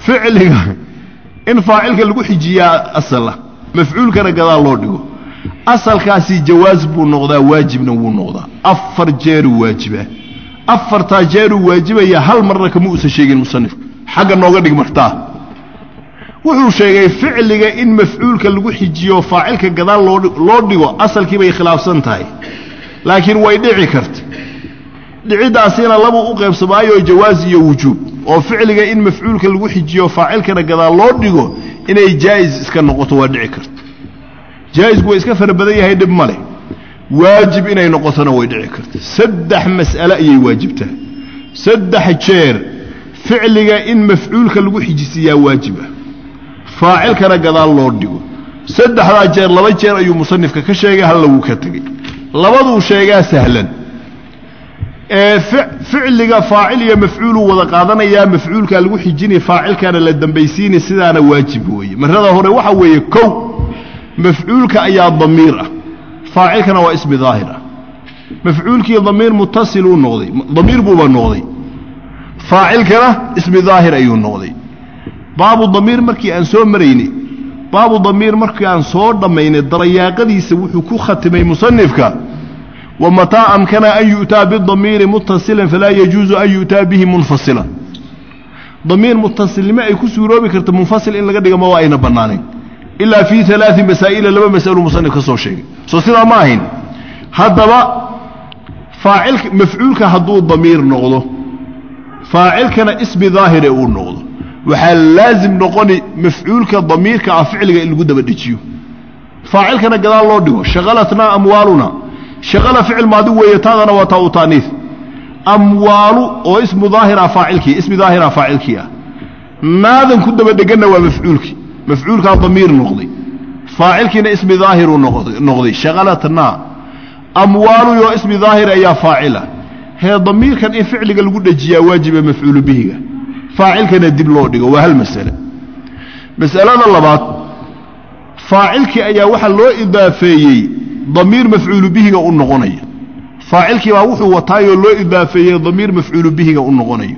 ficliga in faacilka lagu xijiyaa asala mafcuulkana gadaal loo dhigo asalkaasi jawaas buu noqdaa waajibna wuu noqdaa afar jeeruu waajibaa afartaa jeeruu waajibaya hal marna kama uusan sheegin musanifku xagga nooga dhig martaa wuxuu sheegay ficliga in mafcuulka lagu xijiyo faacilka gadaal loo dhigo asalkii bay khilaafsan tahay laakiin way dhici karta dhiciddaasina labuu u qaybsamaayo jawaas iyo wujuub oo ficliga in mafcuulka lagu xijiyo faacilkana gadaal loo dhigo inay jaa'is iska noqoto waa dhici karta jaa'isku waa iska fara badan yahay dhib ma leh waajib inay noqotona way dhici karta saddex mas'ale ayay waajibtaa saddex jeer ficliga in mafcuulka lagu xijisiiyaa waajiba faacilkana gadaal loo dhigo saddexdaa jeer laba jeer ayuu musanifka ka sheegay halla wuu ka tegey labaduu sheegaa sahlan ee ficliga faacil iyo mafcuuluu wada qaadanayaa mafcuulkaa lagu xijini faacilkaana la dambaysiini sidaana waajib weeye marada hore waxa weeye kow mafcuulka ayaa damiir ah faacilkana waa ismi daahir ah mafcuulkii damiir mutasiluu noqday damiir buuba noqday faacilkana ismi daahir ayuu noqday baabu damiir markii aan soo maraynay baabu damiir markii aan soo dhammaynay darayaaqadiisa wuxuu ku khatimay musanifka wamataa amkana an yu'taa bidamiiri muttasilan falaa yajuusu an yu'taa bihi munfasilan damiir mutasilnimo ay ku suuroobi karta munfasil in laga dhiga ma waa ayna bannaanayn ilaa fii alaai masaa'ila laba mas'alu musanif ka soo sheegay soo sidaa ma ahayn haddaba faacilka mafcuulka hadduu damiir noqdo faacilkana ismi daahire uu noqdo waxaa laazim noqoni mafcuulka damiirka ah ficliga in lagu daba dhejiyo faacilkana gadaal loo dhigo shaqalatnaa amwaaluna shaqala ficil maadi weeye taadana waa taa u taaniif amwaalu oo ismu daahira faacilkii ismi daahira faacilkii ah naadan ku daba dheganna waa mafcuulkii mafcuulkaa damiir noqday faacilkiina ismi daahiruu noqday shaqalatnaa amwaalu oo ismi daahir ayaa faacila hee damiirkan in ficliga lagu dhejiyaa waajiba mafcuulu bihiga faacilkana dib loo dhigo waa hal masale masalada labaad faacilkii ayaa waxaa loo idaafeeyey damiir mafcuulu bihiga u noqonaya faacilkii baa wuxuu wataayoo loo idaafeeyey damiir mafcuulu bihiga u noqonayo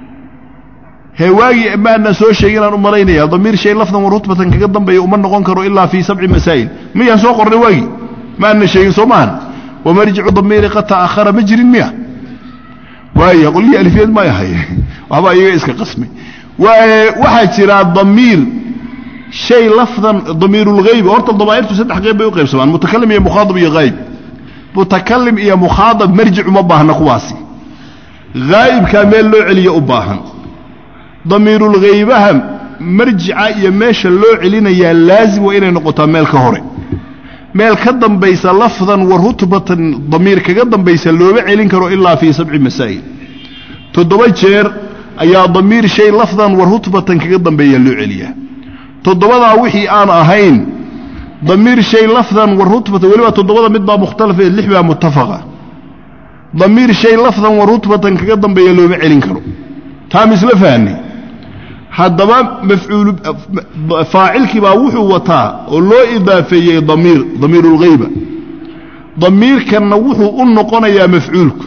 hee waagii maana soo sheeginaan u malaynaya damiir shay lafdan wa rutbatan kaga dambeeya uma noqon karo ilaa fii sabci masaa'il miyaan soo qornay waagii maana sheegin soo maahan wamarjicu damiiri qad ta'ahara ma jirin miya waaya qolyihii alifiyad may ahay waxbaa iyaga iska qasmay waxaa jira damiir shay lafdan damiirulghayb horta damaa'irtu saddex qayb bay u qaybsamaan mutakalim iyo mukhaadab iyo hayb mutakalim iyo mukhaadab marjic uma baahna kuwaasi haa'ibkaa meel loo celiya u baahan damiirulghaybaha marjica iyo meesha loo celinayaa laazim waa inay noqotaa meel ka hore meel ka dambaysa lafdan wa rutbatan damiir kaga dambaysa looma celin karo ilaa fii sabci masaa'il toddoba jeer ayaa damiir shay lafdan wa rutbatan kaga dambeeya loo celiyaa toddobadaa wixii aan ahayn damiir shay lafdan wa rutbatan weliba toddobada mid baa mukhtalafe lix baa muttafaqa damiir shay lafdan wa rutbatan kaga dambeeya looma celin karo taa misla fahanay haddaba mafcuulu faacilkii baa wuxuu wataa oo loo idaafeeyey damiir damiirulghayba damiirkanna wuxuu u noqonayaa mafcuulku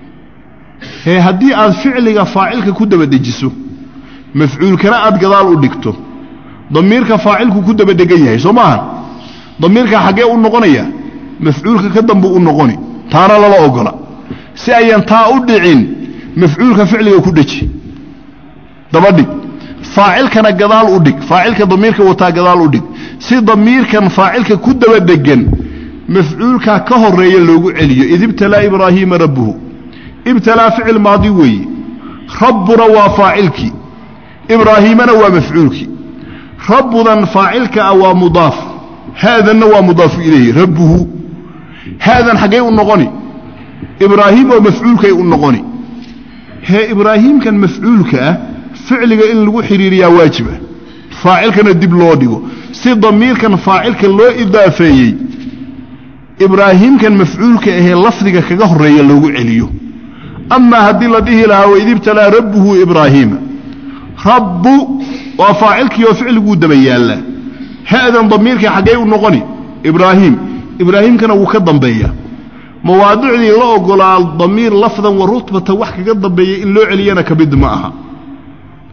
hee haddii aad ficliga faacilka ku daba dejiso mafcuulkana aad gadaal u dhigto damiirka faacilku ku daba dhegan yahay soo maaha damiirka xaggee u noqonaya mafcuulka ka dambu u noqoni taana lala ogola si ayan taa u dhicin mafcuulka ficliga ku dheji dabadhig faacilkana gadaal u dhig faacilka damiirka wataa gadaal u dhig si damiirkan faacilka ku daba dhegan mafcuulkaa ka horeeya loogu celiyo id ibtalaa ibraahiima rabbuhu ibtalaa ficil maadi weeye rabbuna waa faacilkii ibraahiimana waa mafcuulkii rabbudan faacilka ah waa mudaaf haadanna waa mudaafu ilayhi rabbuhu haadan xaggay u noqoni ibraahiim oo mafcuulkay u noqoni hee ibraahiimkan mafcuulka ah ficliga in lagu xidhiiriyaa waajiba faacilkana dib loo dhigo si damiirkan faacilka loo idaafeeyey ibraahiimkan mafcuulka ahee lafdiga kaga horeeya loogu celiyo amaa haddii la dhihi lahaa waid ibtalaa rabbuhu ibraahiima rabbu waa faacilkii oo ficliguu daba yaallaa ha'dan damiirkii xaggay u noqoni ibraahiim ibraahiimkana wuu ka dambeeya mawaadicdii la ogolaa damiir lafdan wa rutbatan wax kaga dambeeya in loo celiyana ka mid ma aha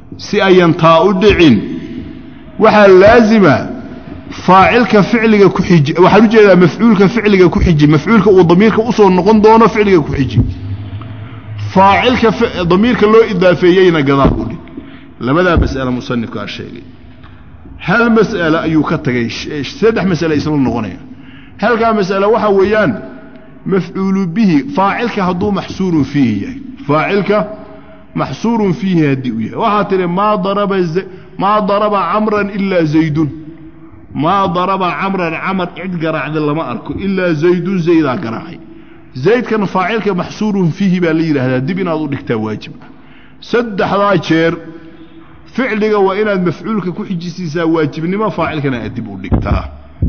si ayan taa u dhicin waxaa laazima faacilka ficliga ku xiji waxaan u jeedaa mafcuulka ficliga ku xiji mafcuulka uu damiirka usoo noqon doono ficliga ku xiji faacilka damiirka loo idaafeeyeyna gadaal u dhig labadaa mas'ale musanifkaa sheegay hal mas'ale ayuu ka tagay saddex mas'ale isla noqonaya halkaa mas'ale waxaa weeyaan mafcuulu bihi faacilka hadduu maxsuurun fiihi yahay faacilka maxsuurun fiihi haddii uu yahay waxaa tidhi maa daraba maa daraba camran ilaa zaydun maa daraba camran camar cid garaacda lama arko ilaa zaydun zaydaa garaacay zaydkan faacilka maxsuurun fiihi baa la yidhaahdaa dib inaad u dhigtaa waajib ah saddexdaa jeer ficliga waa inaad mafcuulka ku xijisiisaa waajibnimo faacilkana aad dib u dhigtaa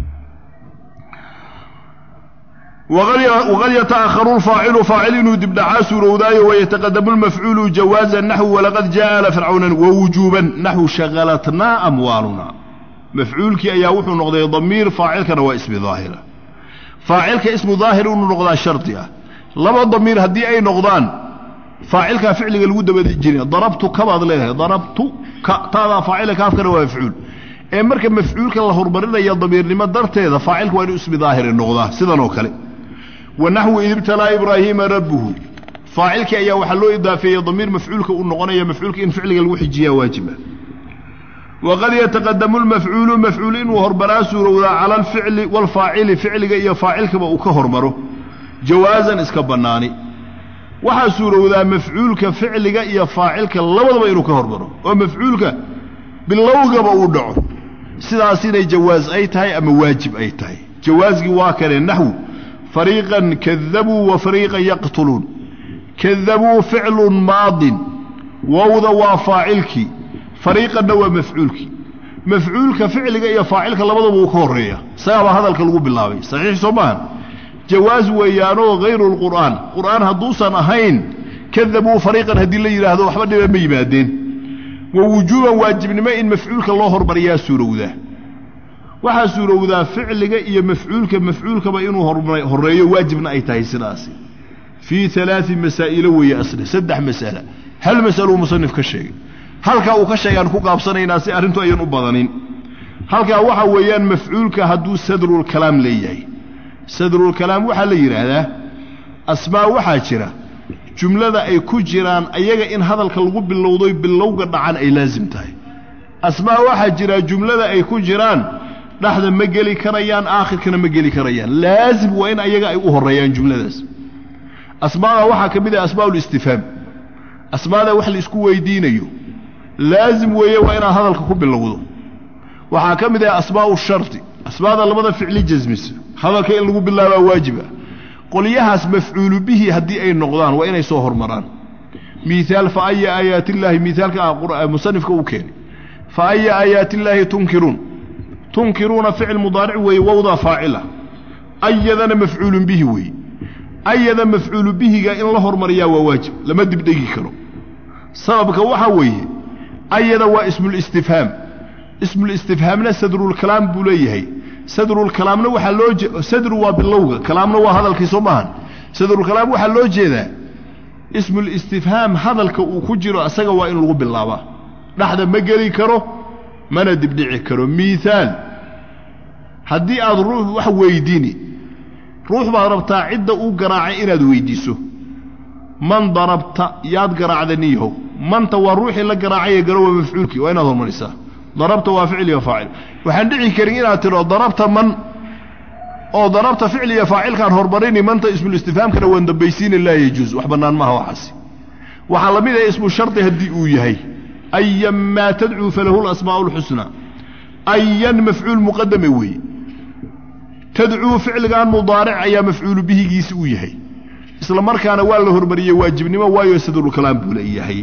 waqad yataأharu lfaacilu faacil inuu dibdhacaa suurowdaayo wayataqadamu lmafcuulu jawaaza naxwu walaqad jaءa ala fircawna wawujuuban naxwu shagalatnaa amwaaluna mafcuulkii ayaa wuxuu noqday damiir faacilkana waa ismi daahira faacilka ismu daahir inuu noqdaa shardi ah laba damiir haddii ay noqdaan faacilkaa ficliga lagu dabajiriya darabtu kabaad leedahay darabtu ka taadaa faacila kaafkana waa mafcuul ee marka mafcuulka la horumarinaya damiirnimo darteeda faacilka waa inuu ismi daahiri noqdaa sidan oo kale wa naxwu id ibtalaa ibraahiima rabbuhu faacilkii ayaa waxaa loo idaafeeyey damiir mafcuulka uu noqonaya mafcuulka in ficliga lagu xijiyaa waajiba waqad yataqadamu lmafcuulu mafcuul inuu hormaraa suurowdaa cala alficli waalfaacili ficliga iyo faacilkaba uu ka hormaro jawaasan iska bannaani waxaa suurowdaa mafcuulka ficliga iyo faacilka labadaba inuu ka hormaro oo mafcuulka bilowgaba uu dhaco sidaas inay jawaas ay tahay ama waajib ay tahay jawaasgii waa kane naxwu fariiqan kadabuu wa fariiqan yaqtuluun kadabuu ficlun maadin wowda waa faacilkii fariiqanna waa mafcuulkii mafcuulka ficliga iyo faacilka labadaba uu ka horreeya isagaabaa hadalka lagu bilaabay saxiix soo maahan jawaas weeyaanoo hayru lqur'aan qur'aan hadduusan ahayn kadabuu fariiqan haddii la yidhaahdo waxba dhiba ma yimaadeen wa wujuuban waajibnimo in mafcuulka loo hormariyaa suurowdaa waxaa suurowdaa ficliga iyo mafcuulka mafcuulkaba inuu horreeyo waajibna ay tahay sidaasi fii alaai masaa'ilo weeye asle saddex mas'ala hal mas'aluu musanif ka sheegay halkaa uu ka sheegaan ku qaabsanaynaa si arrintu ayan u badanin halkaa waxaa weeyaan mafcuulka hadduu sadrulkalaam leeyahay sadrulkalaam waxaa la yidhaahdaa asmaa waxaa jira jumlada ay ku jiraan ayaga in hadalka lagu bilowdoy bilowga dhacan ay laasim tahay asmaa waxaa jira jumlada ay ku jiraan dhexda ma geli karayaan aakhirkana ma geli karayaan laasim waa in ayaga ay u horreeyaan jumladaas asmaada waxaa ka mid ah asmaa ulistifhaam asmaada wax la isku weydiinayo laasim weeye waa inaad hadalka ku bilowdo waxaa ka mid ah asmaau shardi asmaada labada ficli jasmisa hadalka in lagu bilaabaa waajiba qolyahaas mafcuulu bihi haddii ay noqdaan waa inay soo hormaraan miaal fa aya aayaati illaahi miaalka musanifka uu keenay fa aya aayaati illaahi tunkiruun tunkiruuna ficil mudaaric weeye wowdaa faacila ayadana mafcuulun bihi weeye ayada mafcuulu bihiga in la hormariyaa waa waajib lama dibdhegi karo sababka waxaa weeye ayada waa ismulistifhaam ismulistifhaamna sadrulkalaam buu leeyahay sadrulkalaamna waxaa loo sadru waa bilowga kalaamna waa hadalkii soo maahan sadrulkalaam waxaa loo jeedaa ismulistifhaam hadalka uu ku jiro asaga waa in lagu bilaabaa dhexda ma geli karo mana dibdhici karo miaal haddii aad ruux wax weydiini ruux baad rabtaa cidda uu garaacay inaad weydiiso man darabta yaad garaacda niyahow manta waa ruuxii la garaacaya garo waa mafcuulkii waa inaad hormarisaa darabta waa ficil iyo faacil waxaan dhici karin inaad tidho darabta man oo darabta ficil iyo faacilkaan hormarini manta ismulistifhaamkana waan dambaysiina laa yajuus wax bannaan maaha waxaasi waxaa la mid ah ismu shardi haddii uu yahay ayan maa tadcuu falahu lasmaa'u lxusnaa ayan mafcuul muqadame weeye tadcuu ficligan mudaaric ayaa mafcuulu bihigiisi uu yahay isla markaana waa la hormariyey waajibnimo waayo sadrulkalaam buu leeyahay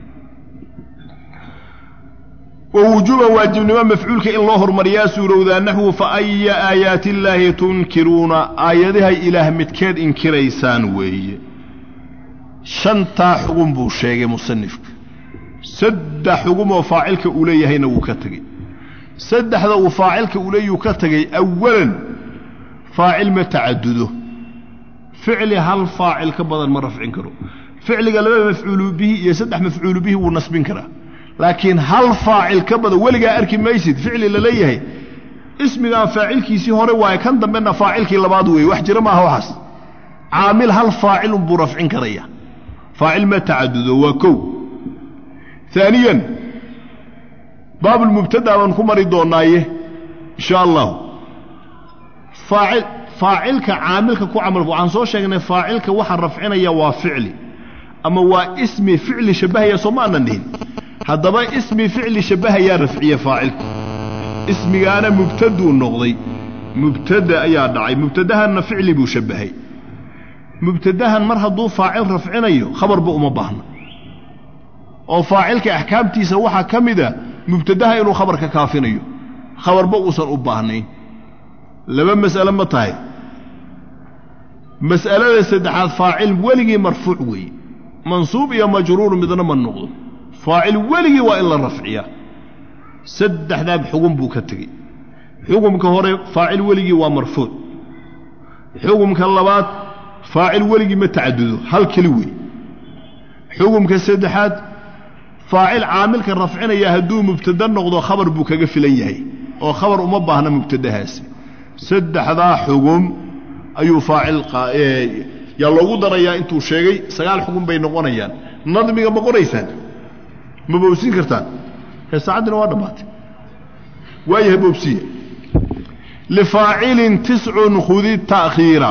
wa wujuuban waajibnimo mafcuulka in loo hormariyaa suurowdaa naxwu fa aya aayaati illaahi tunkiruuna aayadahay ilaah midkeed inkiraysaan weeye shantaa xugun buu sheegay musanifka saddex xugumoo faacilka uu leeyahayna wuu ka tegey saddexda uu faacilka uu leeyahuu ka tegey awalan faacil ma tacadudo ficli hal faacil ka badan ma rafcin karo ficliga laba mafcuulu bihi iyo saddex mafcuulu bihi wuu nasbin karaa laakiin hal faacil ka badan weligaa arki maysid ficli la leeyahay ismigaan faacilkiisii hore waaye kan dambena faacilkii labaad weeye wax jira maaha waxaas caamil hal faacilun buu rafcin karaya faacil ma tacadudo waa kow aaniyan baabulmubtada baan ku mari doonaaye insha allahu faacil faacilka caamilka ku camal waxaan soo sheegnay faacilka waxa rafcinaya waa ficli ama waa ismi ficli shabbahaya soo ma aanan dhihin haddaba ismi ficli shabbahayaa rafciye faacilku ismigaana mubtaduu noqday mubtada ayaa dhacay mubtadahanna ficli buu shabbahay mubtadahan mar hadduu faacil rafcinayo khabarba uma baahna oo faacilka axkaamtiisa waxaa ka mida mubtadaha inuu khabarka kaafinayo khabarba uusan u baahnayn laba mas'ale ma tahay mas'alada saddexaad faacil weligii marfuuc weeye mansuub iyo majruur midna ma noqdo faacil weligii waa in la rafciyaa saddexdaab xugun buu ka tegey xukumka hore faacil weligii waa marfuuc xukumka labaad faacil weligii ma tacadudo hal keli wey xukumka saddexaad faacil caamilka rafcinaya hadduu mubtada noqdo khabar buu kaga filan yahay oo khabar uma baahna mubtadahaasi saddexdaa xugum ayuu faacil yaa loogu darayaa intuu sheegay sagaal xugum bay noqonayaan nadmiga ma qoraysaan ma boobsiin kartaan ee saacaddina waa dhammaatay waayahay boobsiya lifaacilin tiscun khudi ta'khiira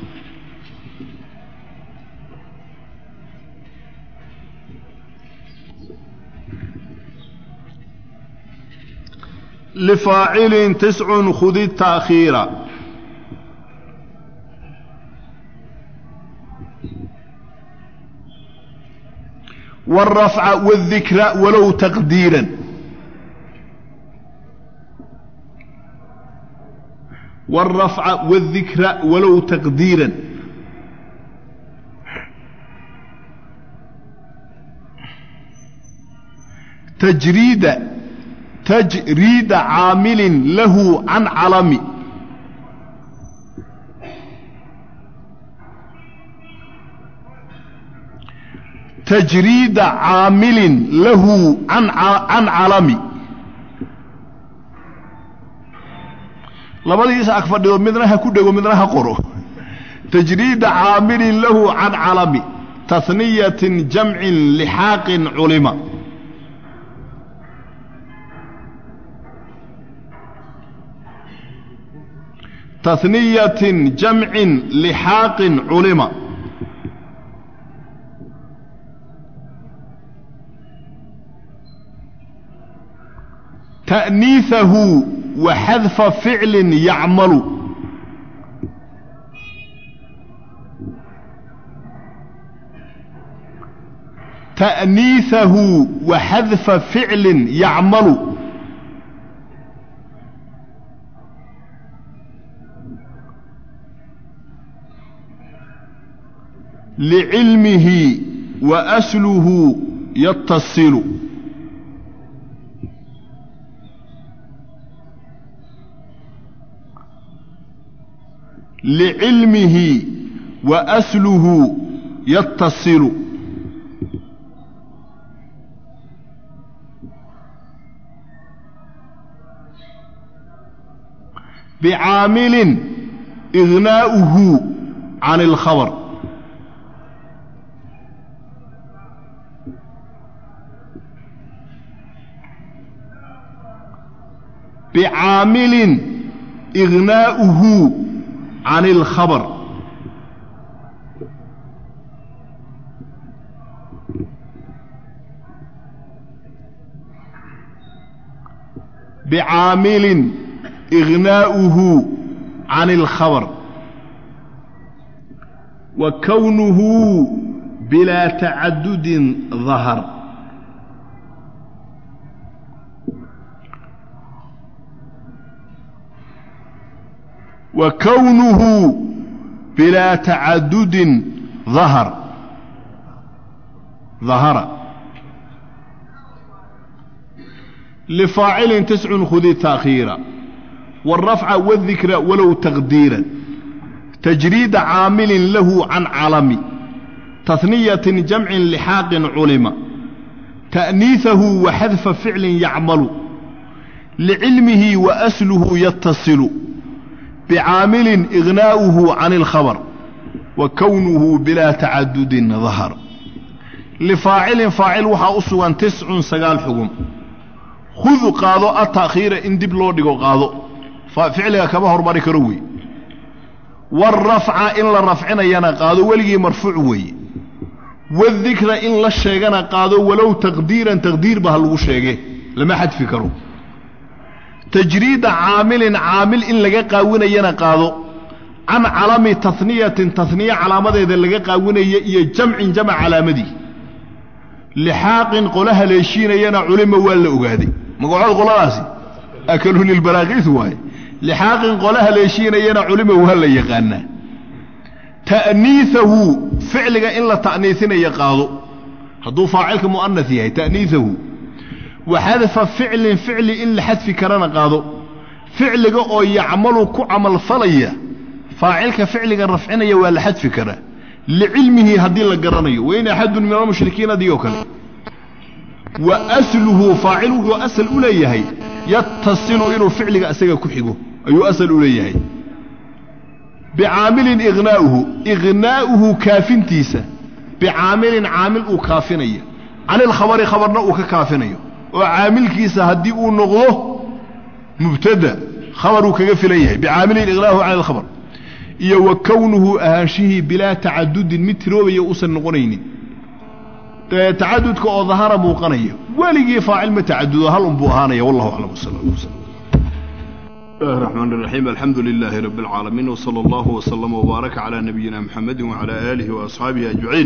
لفاacل تسع خd التأkخيiر والرفع والذكر ولو تقديرا والرفع والذكر ولو تقديرا تجريد تجريد عامل له عن علم تجريد عامل له عن عن علم labadiisa ag fadhido midna ha ku dhego midna ha qoro tajriida caamilin lahu can calami tahniyatin jamcin lixaaqin culima تثنية جمع لحاق علم تأنيثه وحذف فعل يعمل تأنيثه وحذف فعل يعمل لعلمه وأسله يتصل لعلمه وأسله يتصل بعامل إغناؤه عن الخبر بعامل إغناؤه عن الخبر بعامل إغناؤه عن الخبر وكونه بلا تعدد ظهر وكونه بلا تعدد ظهر ظهر لفاعل تسع خذ تأخيرا والرفع والذكر ولو تقديرا تجريد عامل له عن علم تثنية جمع لحاق علم ta'niihahu wa xadfa ficlin yacmalu licilmihi wa asluhu yatasilu bicaamilin ignaa'uhu can اlkhabr wa kownuhu bilaa tacadudin dahar lifaacilin faacil waxaa u sugan tiscun sagaal xugum khud qaado ata'khiira in dib loo dhigo qaado ficliga kama hormari karo wey warafca in la rafcinayana qaado weligii marfuuc weeye wadikra in la sheegana qaado walow taqdiiran taqdiirba ha lagu sheege lama xadfi karo tajriida caamilin caamil in laga qaawinayana qaado can calami taniyatin taniya calaamadeeda laga qaawinaya iyo jamcin jamc calaamadii lixaaqin qola haleeshiinayana culima waa la ogaaday magacood qoladaasi akalu lilbaraakiis waaye lixaaqin qola haleeshiinayana culima waa la yaqaanaa ta'niihahu ficliga in la ta'niisinaya qaado hadduu faacilka mu'anas yahay ta'niihahu wa xadfa ficlin ficli in la xadfi karana qaado ficliga oo yacmalu ku camalfalaya faacilka ficliga rafcinaya waa la xadfi karaa licilmihi haddii la garanayo wain axadun min almushrikiin adigoo kale wa asluhu faacil wuxuu asal u leeyahay yatasilu inuu ficliga isaga ku xigo ayuu asal u leeyahay bicaamilin ignaa'uhu ignaa'uhu kaafintiisa bicaamilin caamil uu kaafinaya can ilkhabari khabarna uu ka kaafinayo oo caamilkiisa haddii uu noqdo mubtada khabar uu kaga filan yahay bicaamilin ignaahu can ilkhabar iyo wa kownuhu ahaanshihii bilaa tacadudin mid tiroobaya uusan noqonaynin tacadudka oo dahara muuqanaya weligii faacil ma tacadudo hal unbuu ahaanaya wallahu aclam wsala allah wslam الله الرحمن الرحيم الحمد لله رب العالمين وصلى الله وسلم وبارك على نبينا محمد وعلى آله وأصحابه أجمعين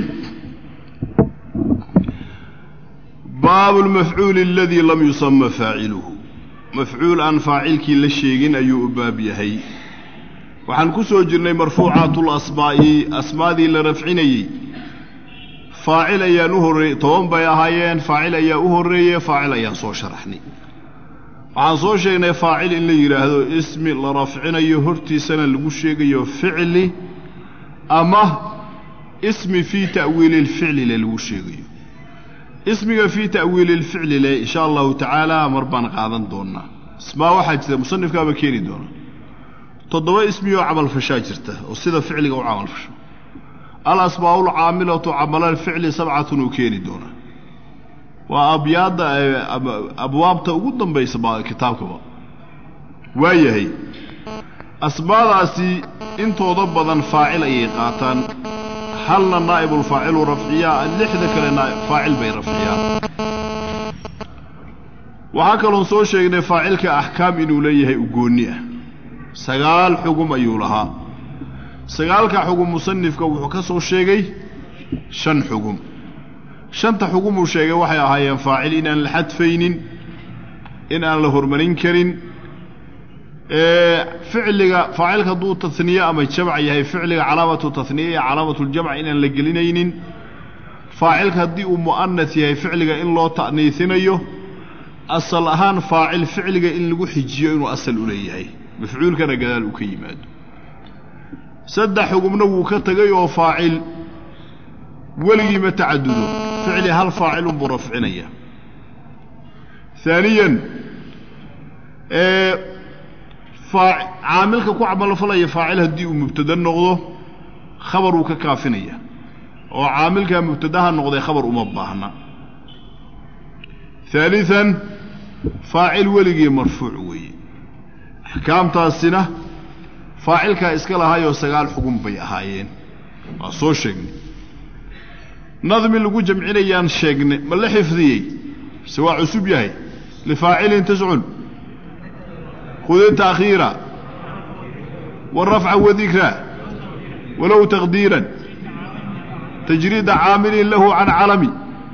باب المفعول الذي لم يسمى فاعله مفعول عن فاعلك للشيغين أي باب يهي وحن كسو جرني مرفوعات الأسماء أسماء ذي لرفعني فاعل أيا نهر طوان بيا هايين فاعل أيا أهرية فاعل أيا صو شرحني waxaan soo sheegnay faacil in la yidhaahdo ismi la rafcinayo hortiisana lagu sheegayo ficli ama ismi fii ta'wiili lficli le lagu sheegayo ismiga fii ta'wiili lficli le insha allahu tacaala mar baan qaadan doonaa ismaa waxaa jirta musanifkaaba keeni doona toddoba ismi oo camalfashaa jirta oo sida ficliga u camalfasho al asmaa'u lcaamilatu camala lficli sabcatun uu keeni doonaa waa abyaadda abwaabta ugu dambaysa ba kitaabkaba waayahay asmaadaasi intooda badan faacil ayay qaataan halna naa'ibulfaacilu rafciyaa lixda kale faacil bay rafciyaan waxaa kaloon soo sheegnay faacilka axkaam inuu leeyahay ugoonni ah sagaal xugum ayuu lahaa sagaalka xugum musanifka wuxuu ka soo sheegay shan xugum shanta xugumuu sheegay waxay ahaayeen faacil inaan la xadfaynin in aan la hormarin karin ficliga faacilka hadduu taniye ama jamc yahay ficliga calaamatu taniye iyo calaamatuljamc inaan la gelinaynin faacilka haddii uu mu'anas yahay ficliga in loo ta'niisinayo asal ahaan faacil ficliga in lagu xijiyo inuu asal u leeyahay mafcuulkana gadaal uu ka yimaado saddex xugumna wuu ka tegay oo faacil weligii ma tacadudo ficli hal faacil unbuu rafcinaya haaniyan caamilka ku camalfalaya faacil haddii uu mubtada noqdo khabar uu ka kaafinaya oo caamilkaa mubtadaha noqday khabar uma baahna haalian faacil weligii marfuuc weeye axkaamtaasina faacilkaa iska lahaayoo sagaal xugun bay ahaayeen waa soo sheegnay nadmi lagu jamcinayaan sheegnay ma la xifdiyey se waa cusub yahay lifaacilin tascun khudi taakhiira warafca wadikra walow taqdiiran tajriida caamilin lahu can calami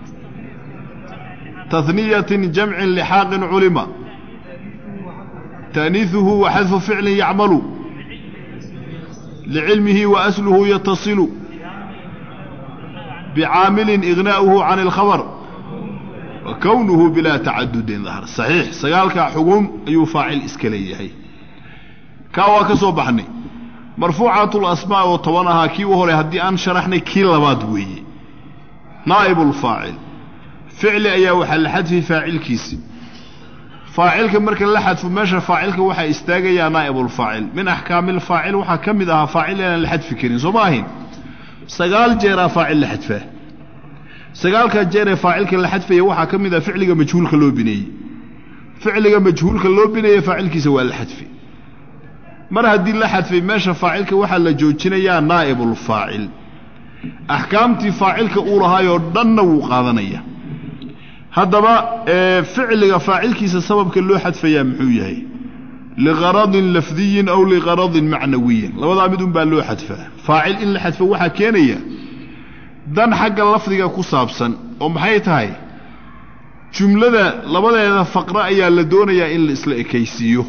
tahniyatin jamcin lixaaqin culima taaniiثuhu wa xadfu ficlin yacmalu licilmihi wa asluhu yatasilu bicaamilin ignaa'uhu can اlkhabr wa kownuhu bilaa tacadudin dahr saxiix sagaalkaa xugum ayuu faacil iska leeyahay kaa waa ka soo baxnay marfuucaat lasmaa oo toban ahaa kii u horay haddii aan sharaxnay kii labaad weeye naa'ib اlfaacil ficli ayaa waxaa la xadfi faacilkiisi faacilka marka la xadfo meesha faacilka waxaa istaagayaa naa'ibulfaacil min axkaamilfaacil waxaa ka mid ahaa faacil inaan la xadfi karin soo ma ahayn sagaal jeeraa faacil la xadfaa sagaalkaa jeer ee faacilka la xadfaya waxaa ka mid ah ficliga majhuulka loo bineeyey ficliga majhuulka loo bineeye faacilkiisa waa la xadfi mar haddii la xadfay meesha faacilka waxaa la joojinayaa naa'ibulfaacil axkaamtii faacilka uu lahaayoo dhanna wuu qaadanaya haddaba ficliga faacilkiisa sababka loo xadfayaa muxuu yahay liqaradin lafdiyin aw liqaradin macnawiyin labadaa mid un baa loo xadfaa faacil in la xadfo waxaa keenaya dan xagga lafdiga ku saabsan oo maxay tahay jumlada labadeeda faqro ayaa la doonayaa in la isla ekaysiiyo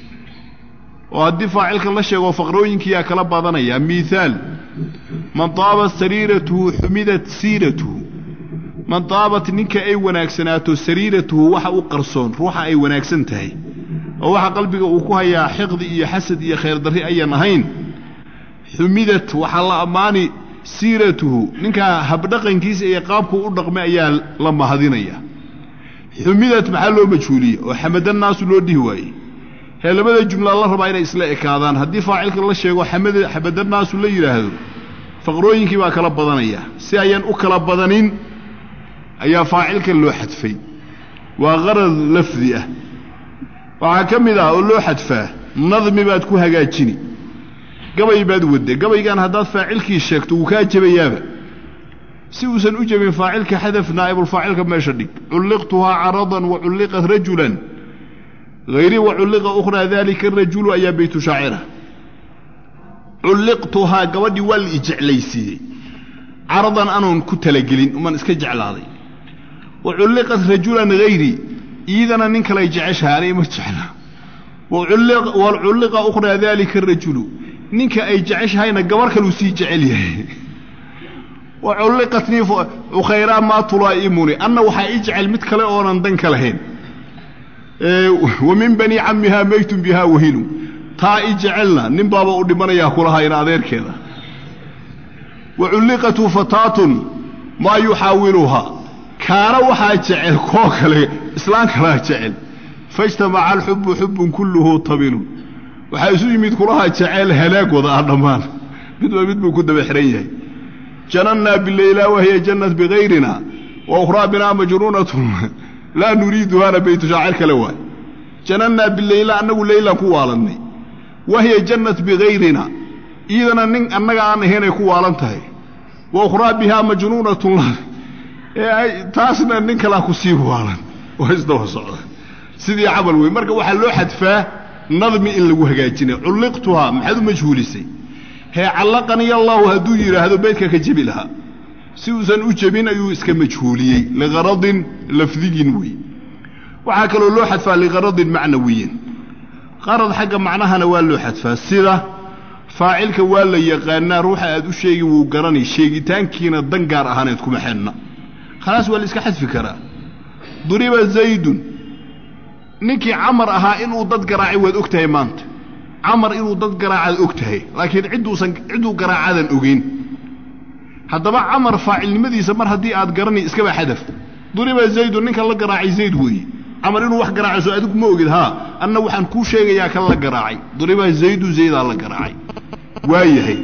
oo haddii faacilka la sheego faqrooyinkiyaa kala badanaya miaal man taabat sariiratuhu xumidat siiratuhu man taabat ninka ay wanaagsanaato sariiratuhu waxa u qarsoon ruuxa ay wanaagsan tahay oo waxa qalbiga uu ku hayaa xiqdi iyo xasad iyo khayr darri ayaan ahayn xumidat waxaa la ammaani siiratuhu ninkaa habdhaqankiisa iyo qaabku u dhaqmay ayaa la mahadinaya xumidat maxaa loo majhuuliyey oo xamadannaasu loo dhihi waayey hee labada jumla la rabaa inay isla ekaadaan haddii faacilka la sheego xamadannaasu la yidhaahdo faqrooyinkii baa kala badanaya si ayaan u kala badanin ayaa faacilka loo xadfay waa qarad lafdi ah waxaa ka mid ah oo loo xadfaa nadmi baad ku hagaajini gabay baad wadde gabaygan haddaad faacilkii sheegto wuu kaa jebayaaba si uusan u jebin faacilka xadaf naa'ibulfaacilka meesha dhig culliqtuhaa caradan wa culliqat rajulan hayri wa culliqa ukhraa daalika arajulu ayaa baytu shaacira culliqtuhaa gabadhii waa la ijeclaysiiyey caradan anoon ku talagelin uman iska jeclaaday wa culliqat rajulan hayri iidana nin kalay jeceshahay anay ma jecla wa culliqa ukhraa daalika arajulu ninka ay jeceshahayna gabar kaluu sii jecel yahay wa culliqatnii ukhayraa maa tulaa'imuni anna waxaa ii jecel mid kale oonan dan ka lahayn wa min bani cammihaa maytun bihaa wahilu taa i jecelna nin baaba u dhimanayaa kulahayna adeerkeeda wa culliqatu fataatun maa yuxaawiluhaa kaana waxaa jecel koo kale islaan kalaa jecel faijtamaca alxubbu xubbun kulluhu tabilun waxaa isu yimid kulaha jecel halaagooda ah dhammaan midba mid buu ku daba xihan yahay janannaa bileyla wahiya jannat bigayrina wa ukhraa binaa majruunatun laa nuriiduhaana baytu shaacir kale waay janannaa bileyla annagu leylaan ku waalannay wahiya jannat bigayrina iidana nin annaga aan ahaynay ku waalan tahay wa ukhraa bihaa majnuunatun taasna nin kalaa ku sii waalan oo isdaba socda sidii camal wey marka waxaa loo xadfaa nadmi in lagu hagaajinay culliqtuhaa maxaad u majhuulisay hee callaqaniy allaahu hadduu yidhaahdo beydka ka jebi lahaa si uusan u jebin ayuu iska majhuuliyey liqaradin lafdiyin wey waxaa kaloo loo xadfaa liqaradin macnawiyin qarad xagga macnahana waa loo xadfaa sida faacilka waa la yaqaanaa ruuxa aad u sheegi wuu garanay sheegitaankiina dan gaar ahaaneed kuma xidhna khalaas waa la iska xadfi karaa duriba zaydun ninkii camar ahaa inuu dad garaacay waad og tahay maanta camar inuu dad garaacaad og tahay laakiin cidduusan cidduu garaacadan ogeyn haddaba camar faacilnimadiisa mar haddii aad garanay iskaba xadaf duriba zaydun ninka la garaacay zayd weeye camar inuu wax garaacay soo adigu ma ogid haa anna waxaan kuu sheegayaa kan la garaacay duriba zaydu zaydaa la garaacay waa yahay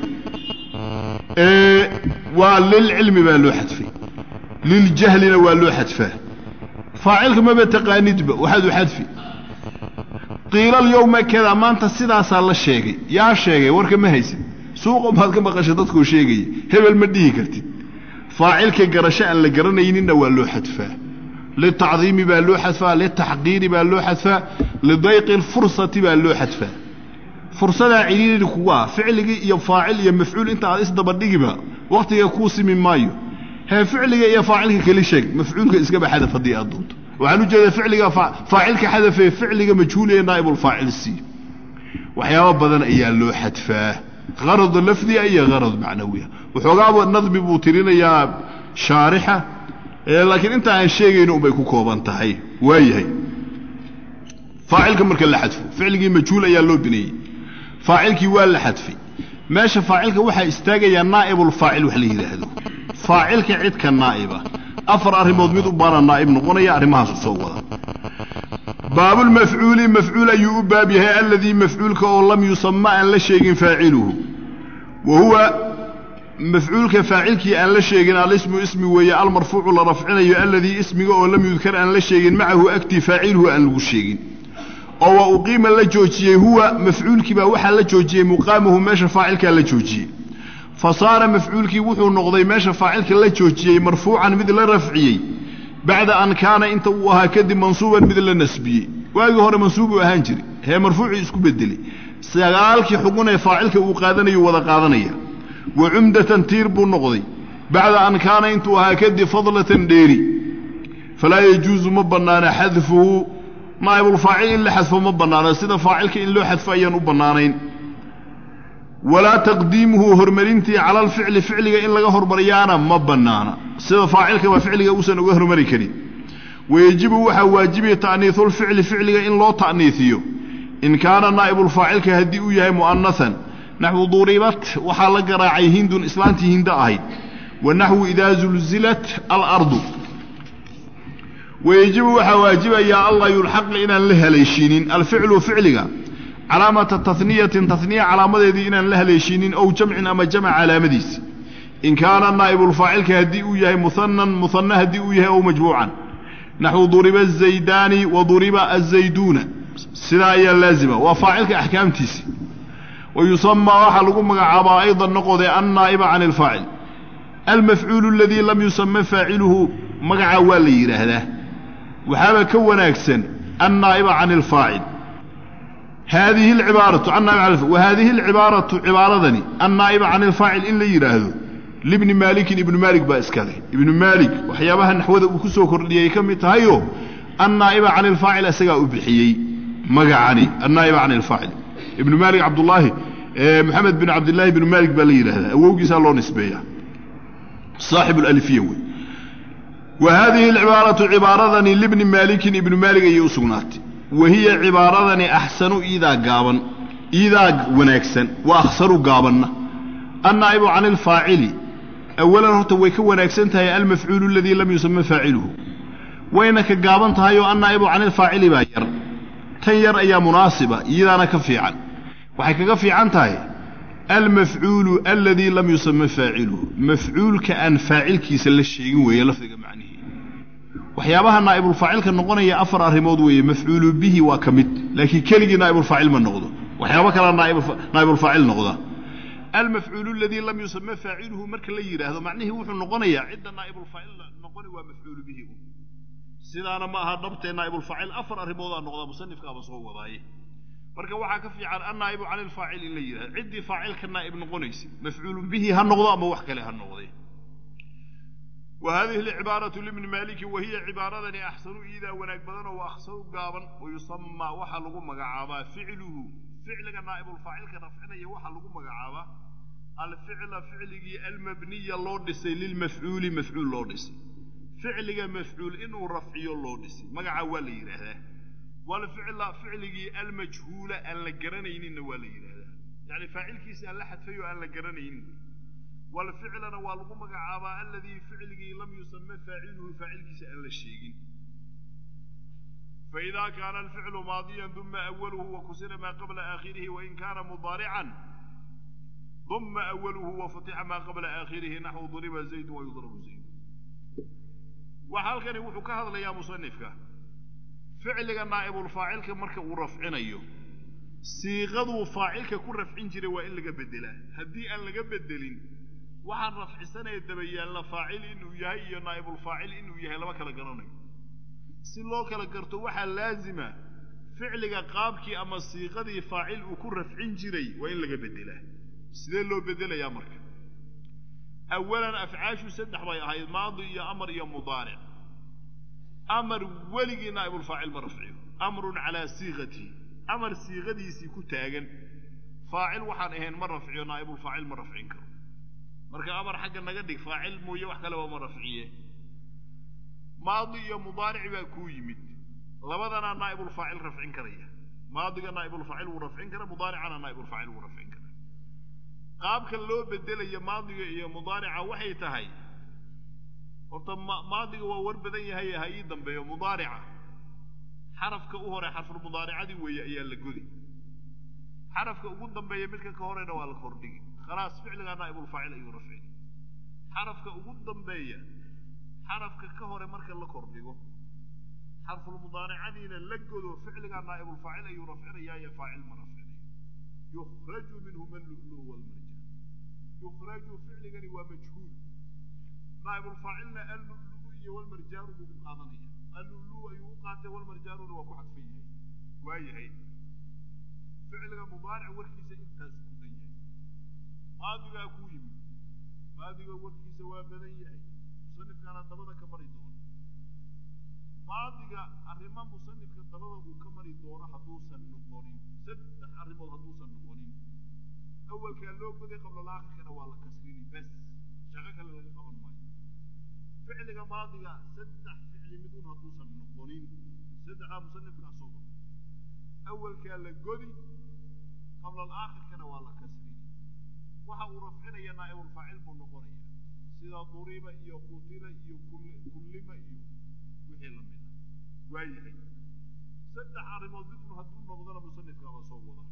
waa lilcilmi baa loo xadfay liljahlina waa loo xadfaa faacilka maba taqaanidba waxaad u xadfi qiila alyowma kada maanta sidaasaa la sheegay yaa sheegay warka ma haysid suuqa maad ka maqashay dadkuu sheegaya hebel ma dhihi kartid faacilka garasho aan la garanayninna waa loo xadfaa litacdiimi baa loo xadfaa litaxqiiri baa loo xadfaa lidayqi lfursati baa loo xadfaa fursadaa cidhiiri kugu ah ficligii iyo faacil iyo mafcuul inta aad isdabadhigiba wakhtiga kuu simi maayo hee ficliga iyo faacilka keli sheeg mafcuulka iskaba xadaf haddii aad doonto waxaan u jeedaa ficliga faacilka xadafee ficliga majhuuliya naa'ibulfaacil sii waxyaabo badan ayaa loo xadfaa qarad lafdiga iyo qarad macnawiya waxoogaaba nadmi buu tirinayaa shaarixa laakiin inta aan sheegayno unbay ku kooban tahay waayahay faacilka marka la xadfo ficligii majhuul ayaa loo bineeyey faacilkii waa la xadfay meesha faacilka waxaa istaagayaa naa'ibulfaacil wax la yidhaahdo faacilka cidka naa'iba afar arrimood mid u baana naa'ib noqonaya arrimahaasu soo wada baabulmafcuuli mafcuul ayuu u baab yahay aladii mafcuulka oo lam yusama aan la sheegin faaciluhu wa huwa mafcuulka faacilkii aan la sheegin alismu ismi weeye almarfuucu la rafcinayo aladii ismiga oo lam yudkar aan la sheegin macahu agtii faaciluhu aan lagu sheegin oo wa uqiima la joojiyey huwa mafcuulkii baa waxaa la joojiyey muqaamuhu meesha faacilkaa la joojiyey fa saara mafcuulkii wuxuu noqday meesha faacilka la joojiyey marfuucan mid la rafciyey bacda an kaana inta uu ahaa kadib mansuuban mid la nasbiyey waagii hore mansuubuu ahaan jiray hee marfuucii isku bedelay sagaalkii xugun ee faacilka uu qaadanayu wada qaadanaya wa cumdatan tiir buu noqday bacda an kaana intuu ahaa kadib fadlatan dheeri falaa yajuusu ma bannaana xadfuhu naa'ibulfaacil in la xadfo ma bannaano sida faacilka in loo xadfo ayaan u bannaanayn walaa taqdiimuhu hormarintii cala alficli ficliga in laga hormariyaana ma bannaana sida faacilkaba ficliga uusan uga hormari karin wayejibu waxaa waajibaya ta'niisulficli ficliga in loo ta'niisiyo in kaana naa'ibulfaacilka haddii uu yahay mu'anasan naxwu duribat waxaa la garaacay hindun islaantii hinda ahayd wa naxwu idaa zulzilat alardu wayejibu waxaa waajibayaa allah yulxaqa inaan la haleeshiinin alficlu ficliga calaamata taniyatin taniya calaamadeedii inaan la haleeshiinin ow jamcin ama jamc calaamadiisi in kaana naa'ibulfaacilka haddii uu yahay muhanan muhana haddii uu yahay ow majmuucan naxwu duriba azaydaani wa duriba azayduuna sidaa ayaa laazima waa faacilka axkaamtiisi wa yusamaa waxaa lagu magacaabaa aydan noqode annaa'iba can alfaacil almafcuulu aladii lam yusama faaciluhu magacaa waa la yidhaahdaa waxaaba ka wanaagsan annaa'iba can alfaacil haadihi alcibaaratu wa haadihi alcibaaratu cibaaradani annaa'iba can alfaacil in la yidhaahdo libni maalikin ibnu maalik baa iska leh ibnu maalik waxyaabaha naxwada uu ku soo kordhiyay ka mid tahayo annaa'iba can alfaacil isagaa u bixiyey magacani annaa'iba can alfaacil ibnu maalik cabdullaahi maxamed bin cabdillaahi ibnu maalik baa la yidhaahdaa awowgiisaa loo nisbeeya saaxib alalifiya wey wa haadihi alcibaaratu cibaaradani libni maalikin ibnu maalik ayay u sugnaatay wa hiya cibaaradani axsanu iidaa gaaban iidaa wanaagsan wa akhsaru gaabanna annaa'ibu can alfaacili awalan horta way ka wanaagsan tahay almafcuulu aladii lam yusama faaciluhu wayna ka gaaban tahay oo annaa'ibu can alfaacili baa yar tan yar ayaa munaasiba iyadaana ka fiican waxay kaga fiican tahay almafcuulu aladii lam yusama faaciluhu mafcuulka aan faacilkiisa la sheegin weeye lafdiga macnihii waxyaabaha naa'ibulfaacilka noqonaya afar arrimood weeye mafcuulu bihi waa ka mid laakiin keligii naa'ibulfaacil ma noqdo waxyaabo kalea naa'ibulfaacil noqda almafcuulu aladii lam yusama faaciluhu marka la yidhaahdo macnihii wuxuu noqonayaa cidda naa'ibulfaacil noqoni waa mafcuulu bihi sidaana ma aha dhabtee naa'ibulfaacil afar arrimoodaa noqdaa musanifkaaba soo wadaaye marka waxaa ka fiican annaa'ibu cani alfaacil in la yidhahdo ciddii faacilka naa'ib noqonaysa mafcuulun bihi ha noqdo ama wax kale ha noqdee wa haadihi alcibaaratu libni maaliki wa hiya cibaaradani axsanu iidaa wanaag badanoo wa akhsaru gaaban wayusamaa waxaa lagu magacaabaa ficluhu ficliga naa'ibulfaacilka rafcinaya waxaa lagu magacaabaa alficla ficligii almabniya loo dhisay lilmafcuuli mafcuul loo dhisay ficliga mafcuul inuu rafciyo loo dhisay magacaa waa la yidhaahdaa walficla ficligii almajhuula aan la garanayninna waa la yidhaahdaa yacni faacilkiisa aan la xadfay oo aan la garanaynin walficlana waa lagu magacaabaa aladii ficligii lam yusama faaciluhu faacilkiisa aan la sheegin faإida kaana alficlu maadiya duma awaluhu wakusira maa qabla aakhirihi wain kaana mudaarican duma awaluhu wafutixa maa qabla aakhirihi naxwu duriba zaydu wayudrabu zayd waxa halkani wuxuu ka hadlayaa musanifka ficliga naa'ibulfaacilka marka uu rafcinayo siiqaduu faacilka ku rafcin jiray waa in laga beddelaa haddii aan laga beddelin waxaan rafcisanaya dabayaalla faacil inuu yahay iyo naa'ibulfaacil inuu yahay lama kala garanayo si loo kala garto waxaa laazima ficliga qaabkii ama siiqadii faacil uu ku rafcin jiray waa in laga beddelaa sidee loo beddelayaa marka awalan afcaashu saddex bay ahayd maadi iyo amar iyo mudaaric amar weligii naa'ibulfaacil ma rafciyo amrun calaa siiqatihi amar siiqadiisii ku taagan faacil waxaan ahayn ma rafciyo naa'ibulfaacil ma rafcin karo marka amar xagga naga dhig faacil mooye wax kaleba ma rafciye maadi iyo mudaaric baa kuu yimid labadanaa naa'ibulfaacil rafcin karaya maadiga naa'ibulfaacil wuu rafcin kara mudaaricana naa'ibulfaacil wuu rafcin kara qaabka loo bedelayo maadiga iyo mudaarica waxay tahay horta maadiga waa war badan yahay ha ii dambeeyo mudaarica xarafka u hore xarfulmudaaricadii weeye ayaa la godi xarafka ugu dambeeya midka ka horeyna waa la kordhigi khalaas ficligaa naa'ibulfaacil ayuu rafcini xarafka ugu dambeeya xarafka ka hore marka la kordhigo xarfulmudaaricadiina la godo ficligaa naa'ibulfaacil ayuu rafcinayaayo faacil ma rafcinayo yukhraju minhuma allulu walmarjaan yukhraju ficligani waa majhuul naa'ibulfaacilna allulu iyo walmarjaanu buu u qaadanaya allulu ayuu u qaatay walmarjaanuna waa ku cadfan yahay waa yahay ficliga mudaaric warkiisa intaas ku dan yahay maadigaa kuu yimid maadiga warkiisa waa badan yahay musanifkaana dabada ka mari doono maadiga arrimo musanifka dabada uu ka mari doono hadduusan noqonin saddex arrimood hadduusan noqonin awalkaa loo goday qablalaakirkana waa la kasrini bes shaqo kale laga qaban maayo ficliga maadiga saddex ficli midun hadduusan noqonin saddexdaa musanifkaa soo wada awalkaa la godi qablalaakirkana waa la kasrini waxa uu rafcinaya naa'ibulfaacil buu noqonaya sida duriba iyo qutila iyo kullima iyo wixii la mid ah waa yahay saddex arrimood midun hadduu noqdona musanifkaaba soo wada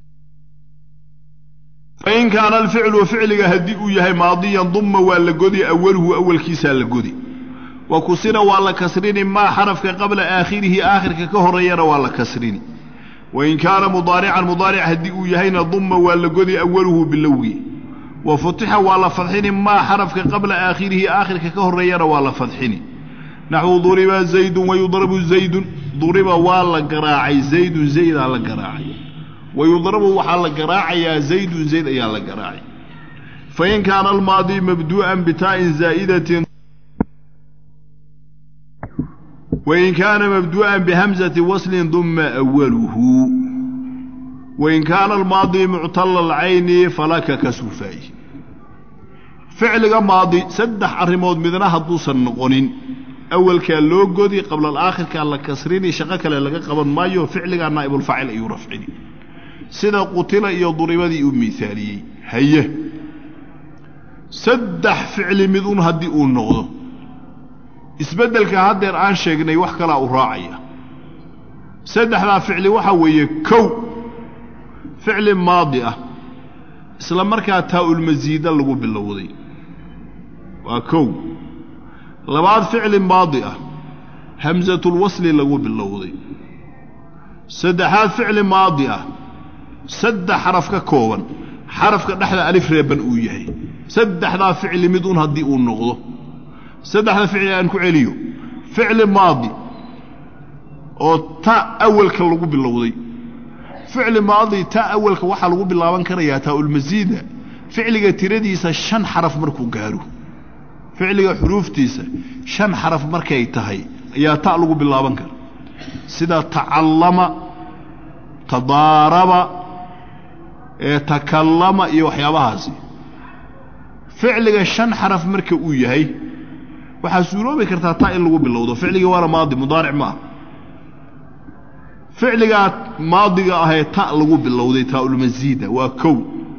fain kaana alficlu ficliga haddii uu yahay maadiyan dumma waa la godi awaluhu awalkiisaa la godi wa kusira waa la kasrini maa xarafka qabla aakhirihi aakhirka ka horeeyana waa la kasrini wain kaana mudaarican mudaaric haddii uu yahayna dumma waa la godi awaluhu bilowgi wa futixa waa la fadxini maa xarafka qabla aakhirihi aakhirka ka horeeyana waa la fadxini naxwu duriba zaydun wayudrabu zaydun duriba waa la garaacay zaydun zaydaa la garaacay wayudrabu waxaa la garaacayaa zaydun zayd ayaa la garaacay fain kaana almaadi mabduu'an bitaa'in zaa'idatin wain kaana mabduu'an bihamzati waslin duma awaluhu wain kaana almaadi muctala alcayni falaka kasufaayi ficliga maadi saddex arrimood midna hadduusan noqonin awalkaa loo godi qabla alaakhirkaa la kasrini shaqo kale laga qaban maayo ficligaa naa'ibulfaacil ayuu rafcini sida qutila iyo duribadii uu miaaliyey haye saddex ficli mid un haddii uu noqdo isbeddelka haddeer aan sheegnay wax kalaa u raacaya saddexdaa ficli waxaa weeye kow ficli maadi ah isla markaa taa-ulmasiida lagu bilowday waa kow labaad ficli maadi ah hamsatulwasli lagu bilowday saddexaad ficli maadi ah saddex xaraf ka kooban xarafka dhexda alif reeban uu yahay saddexdaa ficli mid un haddii uu noqdo saddexda ficli aan ku celiyo ficli maadi oo ta awalka lagu bilowday ficli maadi ta awalka waxaa lagu bilaaban karayaa taa-ulmasiida ficliga tiradiisa shan xaraf markuu gaaro ficliga xuruuftiisa shan xaraf markay tahay ayaa ta lagu bilaaban kara sida tacallama tadaaraba ee takallama iyo waxyaabahaasi ficliga shan xaraf marka uu yahay waxaa suuroobi kartaa ta in lagu bilowdo ficliga waana maadi mudaaric ma ah ficligaa maadiga ahee ta lagu bilowday taa-ulmasiida waa kow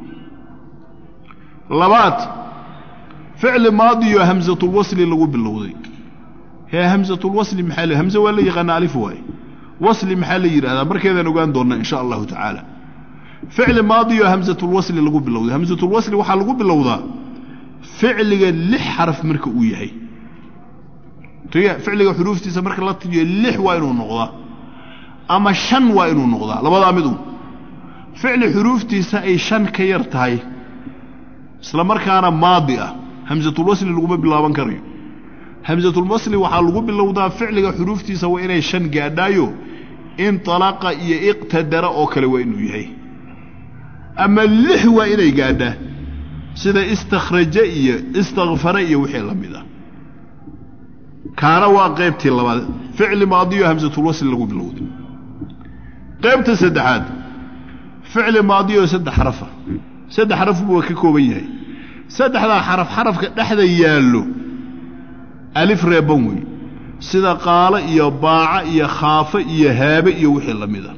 labaad ficli maadiyo hamsatulwasli lagu bilowday hee hamsatulwasli maxaa la hamse waa la yaqaana alif waaye wasli maxaa la yidhahdaa markeedaan ogaan doonnaa insha allahu tacaala ficli maadiyo hamsatulwasli lagu bilowday hamsatulwasli waxaa lagu bilowdaa ficliga lix xaraf marka uu yahay ficliga xuruuftiisa marka la tijiyo lix waa inuu noqdaa ama shan waa inuu noqdaa labadaa mid un ficli xuruuftiisa ay shan ka yar tahay isla markaana maadi ah hamsatulwasli laguma bilaaban karayo hamsatulwasli waxaa lagu bilowdaa ficliga xuruuftiisa waa inay shan gaadhaayo inalaqa iyo iqtadara oo kale waa inuu yahay ama lix waa inay gaadhaa sida istakhraje iyo istakfara iyo wixii la mid ah kaana waa qaybtii labaad ficli maadiyo hamsatulwasli lagu bilowday qaybta saddexaad ficli maadiyo saddex xarafa saddex xaraf buu ka kooban yahay saddexdaa xaraf xarafka dhexda yaallo alif reeban wey sida qaalo iyo baaca iyo khaafe iyo haabe iyo wixii la mid a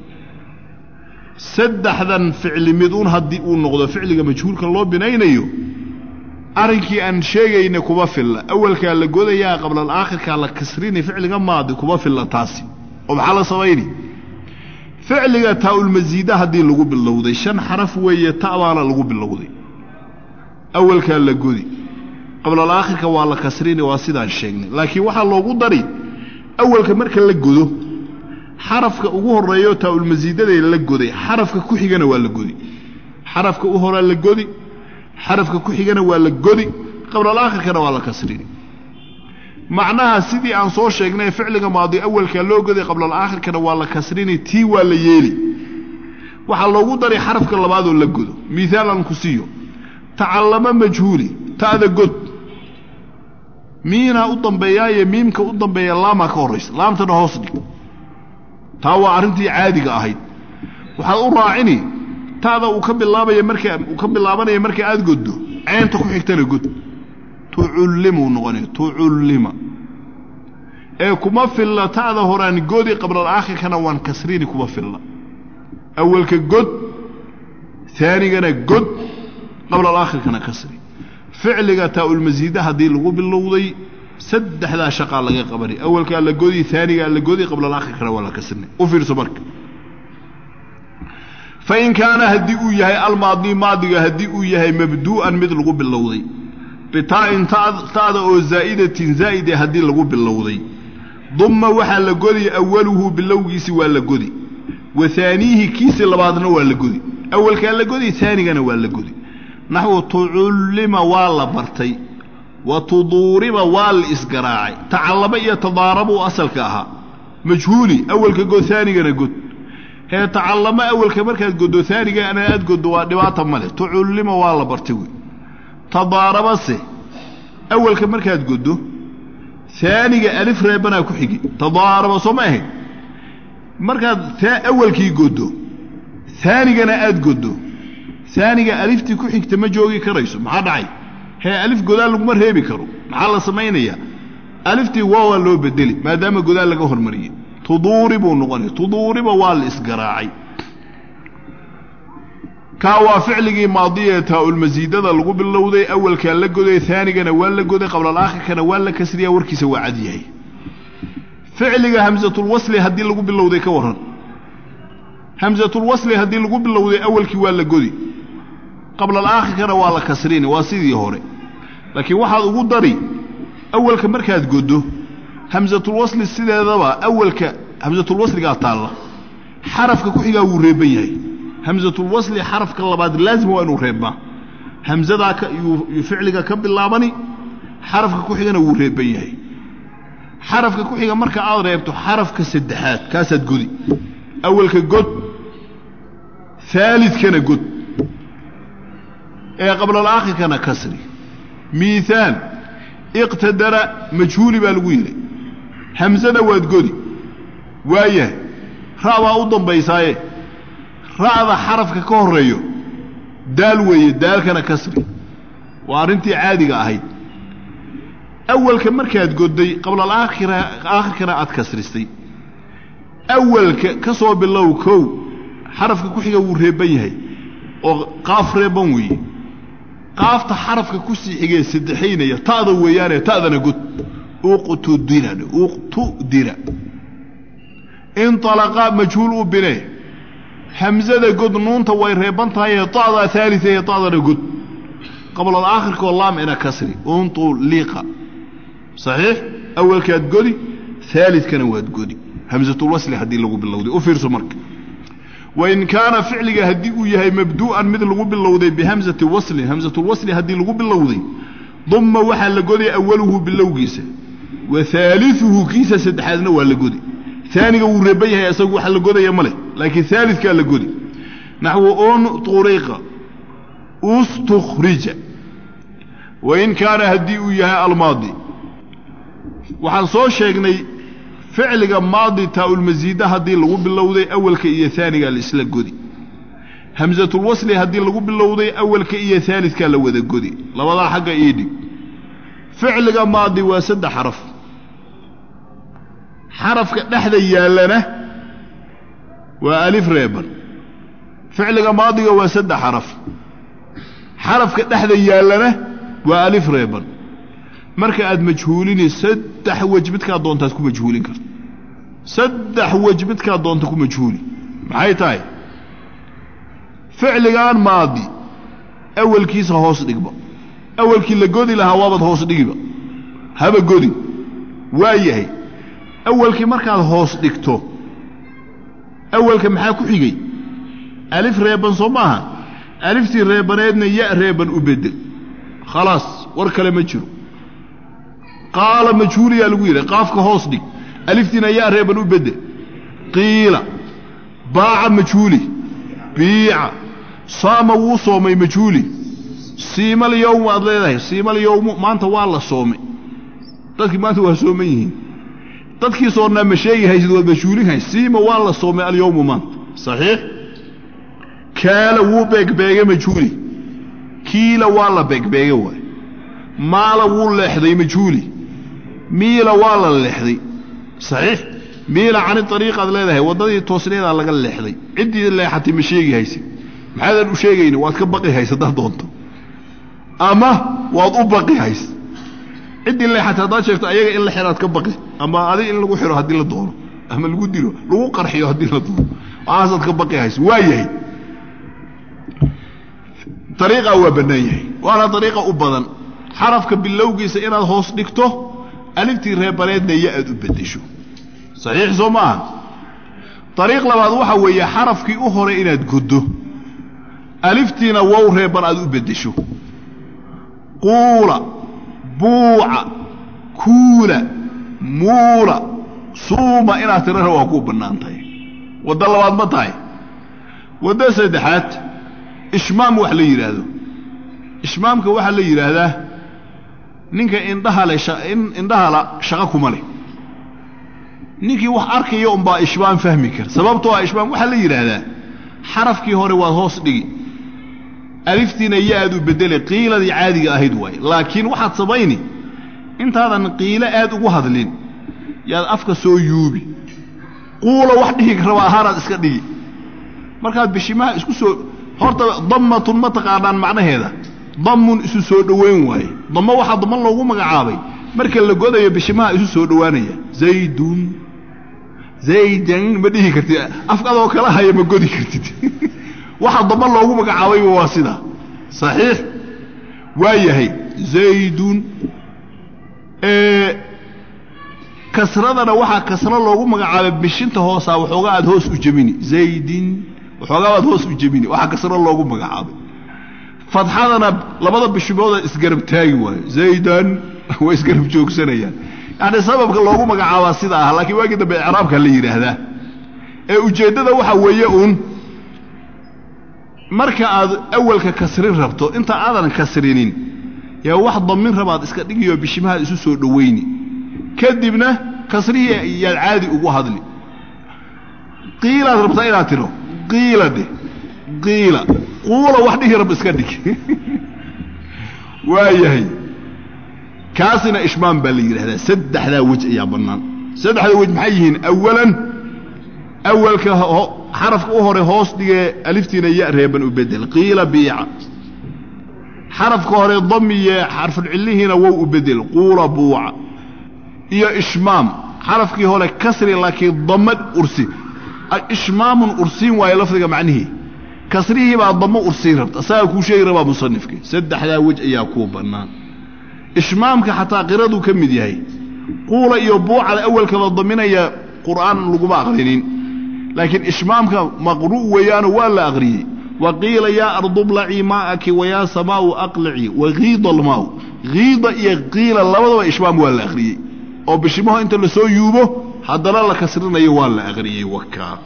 saddexdan ficli mid un haddii uu noqdo ficliga majhuulka loo binaynayo arrinkii aan sheegayna kuma filla awalkaa la godayaa qabla alaakhirkaa la kasrini ficliga maadi kuma filla taasi oo maxaa la samayni ficliga taa-ulmasiida haddii lagu bilowday shan xaraf weeye ta'baana lagu bilowday awalkaa la godi qabla alaakhirka waa la kasrini waa sidaan sheegnay laakiin waxaa loogu dari awalka marka la godo xarafka ugu horeeyo taa-ulmasiidadee la goday xarafka ku xigana waa la godi xarafka u horaa la godi xarafka ku xigana waa la godi qabla alaakhirkana waa la kasrini macnaha sidii aan soo sheegnay ficliga maadi awalkaa loo goday qabla alaakhirkana waa la kasrini tii waa la yeeli waxaa loogu daray xarafka labaadoo la godo miaal aan ku siiyo tacallamo majhuuli ta'da god miinaa u dambeeyaaye miimka u dambeeya laamaa ka horraysa laamtana hoos dhig taa waa arrintii caadiga ahayd waxaad u raacini ta'da uu ka bilaabaya markaa uu ka bilaabanaya marka aad goddo ceenta ku xigtana god tucullimuu noqonaya tucullima ee kuma filla ta'da horaan godi qabla alaakhirkana waan kasrini kuma filla awalka god aanigana god qabla alaakhirkana kasri ficliga taa-ulmasiida haddii lagu bilowday saddexdaa shaqaa laga qabani awalkaa la godi aanigaa la godi qabla alaakhirkana waa la kasrini u fiirso marka fain kaana haddii uu yahay almaadi maadiga haddii uu yahay mabduu'an mid lagu bilowday bitaa'in ta'da oo zaa'idatin zaa'ide haddii lagu bilowday dumma waxaa la godi awaluhu bilowgiisi waa la godi wa aaniihi kiisi labaadna waa la godi awalkaa la godi aanigana waa la godi naxwu tucullima waa la bartay wa tuduuriba waa la isgaraacay tacallama iyo tadaarabuu asalka ahaa majhuuli awalka god aanigana god hee tacallamo awalka markaad goddo aanigana aad goddo waa dhibaata male tucullima waa la bartay wey tadaarabase awalka markaad goddo aaniga alif reebanaa ku xigi tadaaraba soo ma ahayd markaad awalkii goddo aanigana aad goddo aaniga aliftii ku xigta ma joogi karayso maxaa dhacay hee alif godaal laguma reebi karo maxaa la samaynayaa aliftii waawaa loo bedeli maadaama godaal laga hormariyey tuduuri buu noqonaya tuduuriba waa la isgaraacay kaa waa ficligii maadiya taa-ulmasiidada lagu bilowday awalkaa la goday aanigana waa la goday qabla alaakhirkana waa la kasriya warkiisa waa cad yahay ficliga hamsatulwasli haddii lagu bilowday ka warran hamsatulwasli haddii lagu bilowday awalkii waa la godi qabla alaakhirkana waa la kasrini waa sidii hore laakiin waxaad ugu dari awalka markaad goddo hamsatulwasli sideedaba awalka hamsatulwasligaa taalla xarafka ku xigaa wuu reeban yahay hamsatulwasli xarafka labaad laazima waa inuu reebmaa hamsadaa yuu ficliga ka bilaabani xarafka ku xigana wuu reeban yahay xarafka ku xiga marka aad reebto xarafka saddexaad kaasaad godi awalka god aalidkana god ee qabla alaakhirkana kasri miihaal iqtadara majhuuli baa lagu yidhi hamsada waad godi waayahay ra' baa u dambaysaaye ra'da xarafka ka horreeyo daal weeye daalkana kasri waa arrintii caadiga ahayd awalka markaad godday qabla alaakhira aakhirkana aad kasristay awalka ka soo bilow kow xarafka ku xiga wuu reeban yahay oo qaaf reeban weeye qaafta xarafka ku sii xigee saddexaynaya ta'da weeyaane ta'dana god uqtudira uqtudira inalaqa majhuul u bine hamsada god nuunta way reeban tahay ta'da aalia ee ta'dana god qabla alaakhirkoo laam ina kasri untuliqa saxiix awalkaad godi aalidkana waad godi hamsatulwasli haddii lagu bilowday u fiirso marka wain kaana ficliga haddii uu yahay mabduu'an mid lagu bilowday bihamsati waslin hamsatulwasli haddii lagu bilowday dumma waxaa la goday awaluhu bilowgiisa wa aaliuhu kiisa saddexaadna waa la godi aaniga wuu reeban yahay isagu waxa la godaya ma leh laakiin aalidkaa la godi naxwu unuriqa ustukhrija wain kaana haddii uu yahay almaadi waxaan soo sheegnay ficliga maadi taa-ulmasiida haddii lagu bilowday awalka iyo aanigaa la isla godi hamsatulwasli haddii lagu bilowday awalka iyo aalidkaa la wada godi labadaa xagga ii dhig ficliga maadi waa saddex xaraf xarafka dhexda yaallana waa alif reeban ficliga maadiga waa saddex xaraf xarafka dhexda yaallana waa alif reeban marka aad majhuulini saddex wej midkaa doontaad ku majhuulin karta saddex wej midkaa doonta ku majhuuli maxay tahay ficligaan maadi awalkiisa hoos dhigba awalkii la godi lahaa waabad hoos dhigiba haba godi waa yahay awalkii markaad hoos dhigto awalka maxaa ku xigay alif reeban soo maaha aliftii reebaneedna ya reeban u bedel khalaas war kale ma jiro qaala majhuuliyaa lagu yidhi qaafka hoos dhig aliftiina ya reeban u bedel qiila baaca majhuuli biica saama wuu soomay majhuuli siimal yowmu aad leedahay siimal yowmu maanta waa la soomay dadkii maanta waa sooman yihiin dadkii soonnaa ma sheegi haysid waad majhuulin hay siima waa la soomay alyowmu maanta saxiix kaala wuu beegbeegay majhuuli kiila waa la beegbeega waay maala wuu leexday majhuuli miila waa la leexday saxiix miila cani ariiqaad leedahay waddadii toosneedaa laga leexday ciddii leexatay ma sheegi haysid maxaadan u sheegayni waad ka baqi haysa haddaad doonto ama waad u baqi haysa ciddii leexatay haddaad sheegto ayaga in la xiraad ka baqi ama adig in lagu xiro haddii la doono ama lagu dilo lagu qarxiyo haddii la doono waxaasaad ka baqi haysa waa yahay ariiqaa waa bannaan yahay waana ariiqa u badan xarafka bilowgiisa inaad hoos dhigto aliftii reebaneedna ya aad u beddesho saxiix soo ma aha ariiq labaad waxaa weeye xarafkii u hore inaad goddo aliftiina wow reeban aad u beddesho quula buuca kuula muula suuma inaad tirana waa kuu bannaan tahay waddo labaad ma tahay waddo saddexaad ishmaam wax la yidhaahdo ishmaamka waxaa la yidhaahdaa ninka indhaha le indhahala shaqo kuma leh ninkii wax arkaya unbaa ishmaam fahmi kara sababtoo ah ishmaam waxaa la yidhaahdaa xarafkii hore waad hoos dhigi aliftiina ya aad u bedele qiiladii caadiga ahayd waaye laakiin waxaad samayni intaadan qiilo aad ugu hadlin yaad afka soo yuubi quula wax dhihi raba ahaanaad iska dhigi markaad bishimaha isku soo horta dammatun ma taqaanaan macnaheeda dammun isu soo dhoweyn waaye dammo waxaa damman loogu magacaabay marka la godayo bishimaha isu soo dhowaanaya zaydun zaydan ma dhihi kartid afkadoo kala haya ma godi kartid waxaa damman loogu magacaabayba waa sidaa saxiix waa yahay zaydun kasradana waxaa kasro loogu magacaabay bishinta hoosaa waxoogaa aad hoos u jemini zaydin waxoogaa aad hoos u jemini waxaa kasro loogu magacaabay fadxadana labada bishimooda isgarab taagi waayo zaydan way isgarab joogsanayaan yani sababka loogu magacaabaa sida ah laakiin waagii dambe icraabka la yidhaahdaa ee ujeeddada waxa weeye uun marka aad awalka kasrin rabto inta aadan kasrinin yaa wax damin rabaad iska dhigiyo bishimahaad isu soo dhowayni kadibna kasrihii yaad caadi ugu hadli qiilaad rabtaa inaad tiro qiila dheh qiila quula wax dhihi rab iska dhig waa yahay kaasina ishmaam baa la yidhahdaa saddexdaa wej ayaa bannaan saddexda wej maxay yihiin awalan awalka xarafka u hore hoos dhigee aliftiina ya reeban u bedel qiila biica xarafka hore damiye xarfulcillihiina wow u bedel quula buuca iyo ishmaam xarafkii hore kasri laakiin damad ursi ishmaamun ursiin waayo lafdiga macnihii kasrihii baa damo ursiin rabta asagaa kuu sheegi rabaa musanifka saddexdaa wej ayaa kuu bannaan ishmaamka xataa qiraduu ka mid yahay quula iyo buucada awalkaba daminaya qur'aan laguma aqrinin laakiin ishmaamka maqru' weeyaano waa la aqriyey wa qiila yaa ardu blacii maa'aki wa yaa samaau aqlici wa kiida almaau kiida iyo qiila labadaba ishmaam waa la aqriyey oo bishimaho inta la soo yuubo haddana la kasrinayo waa la aqriyey wakaa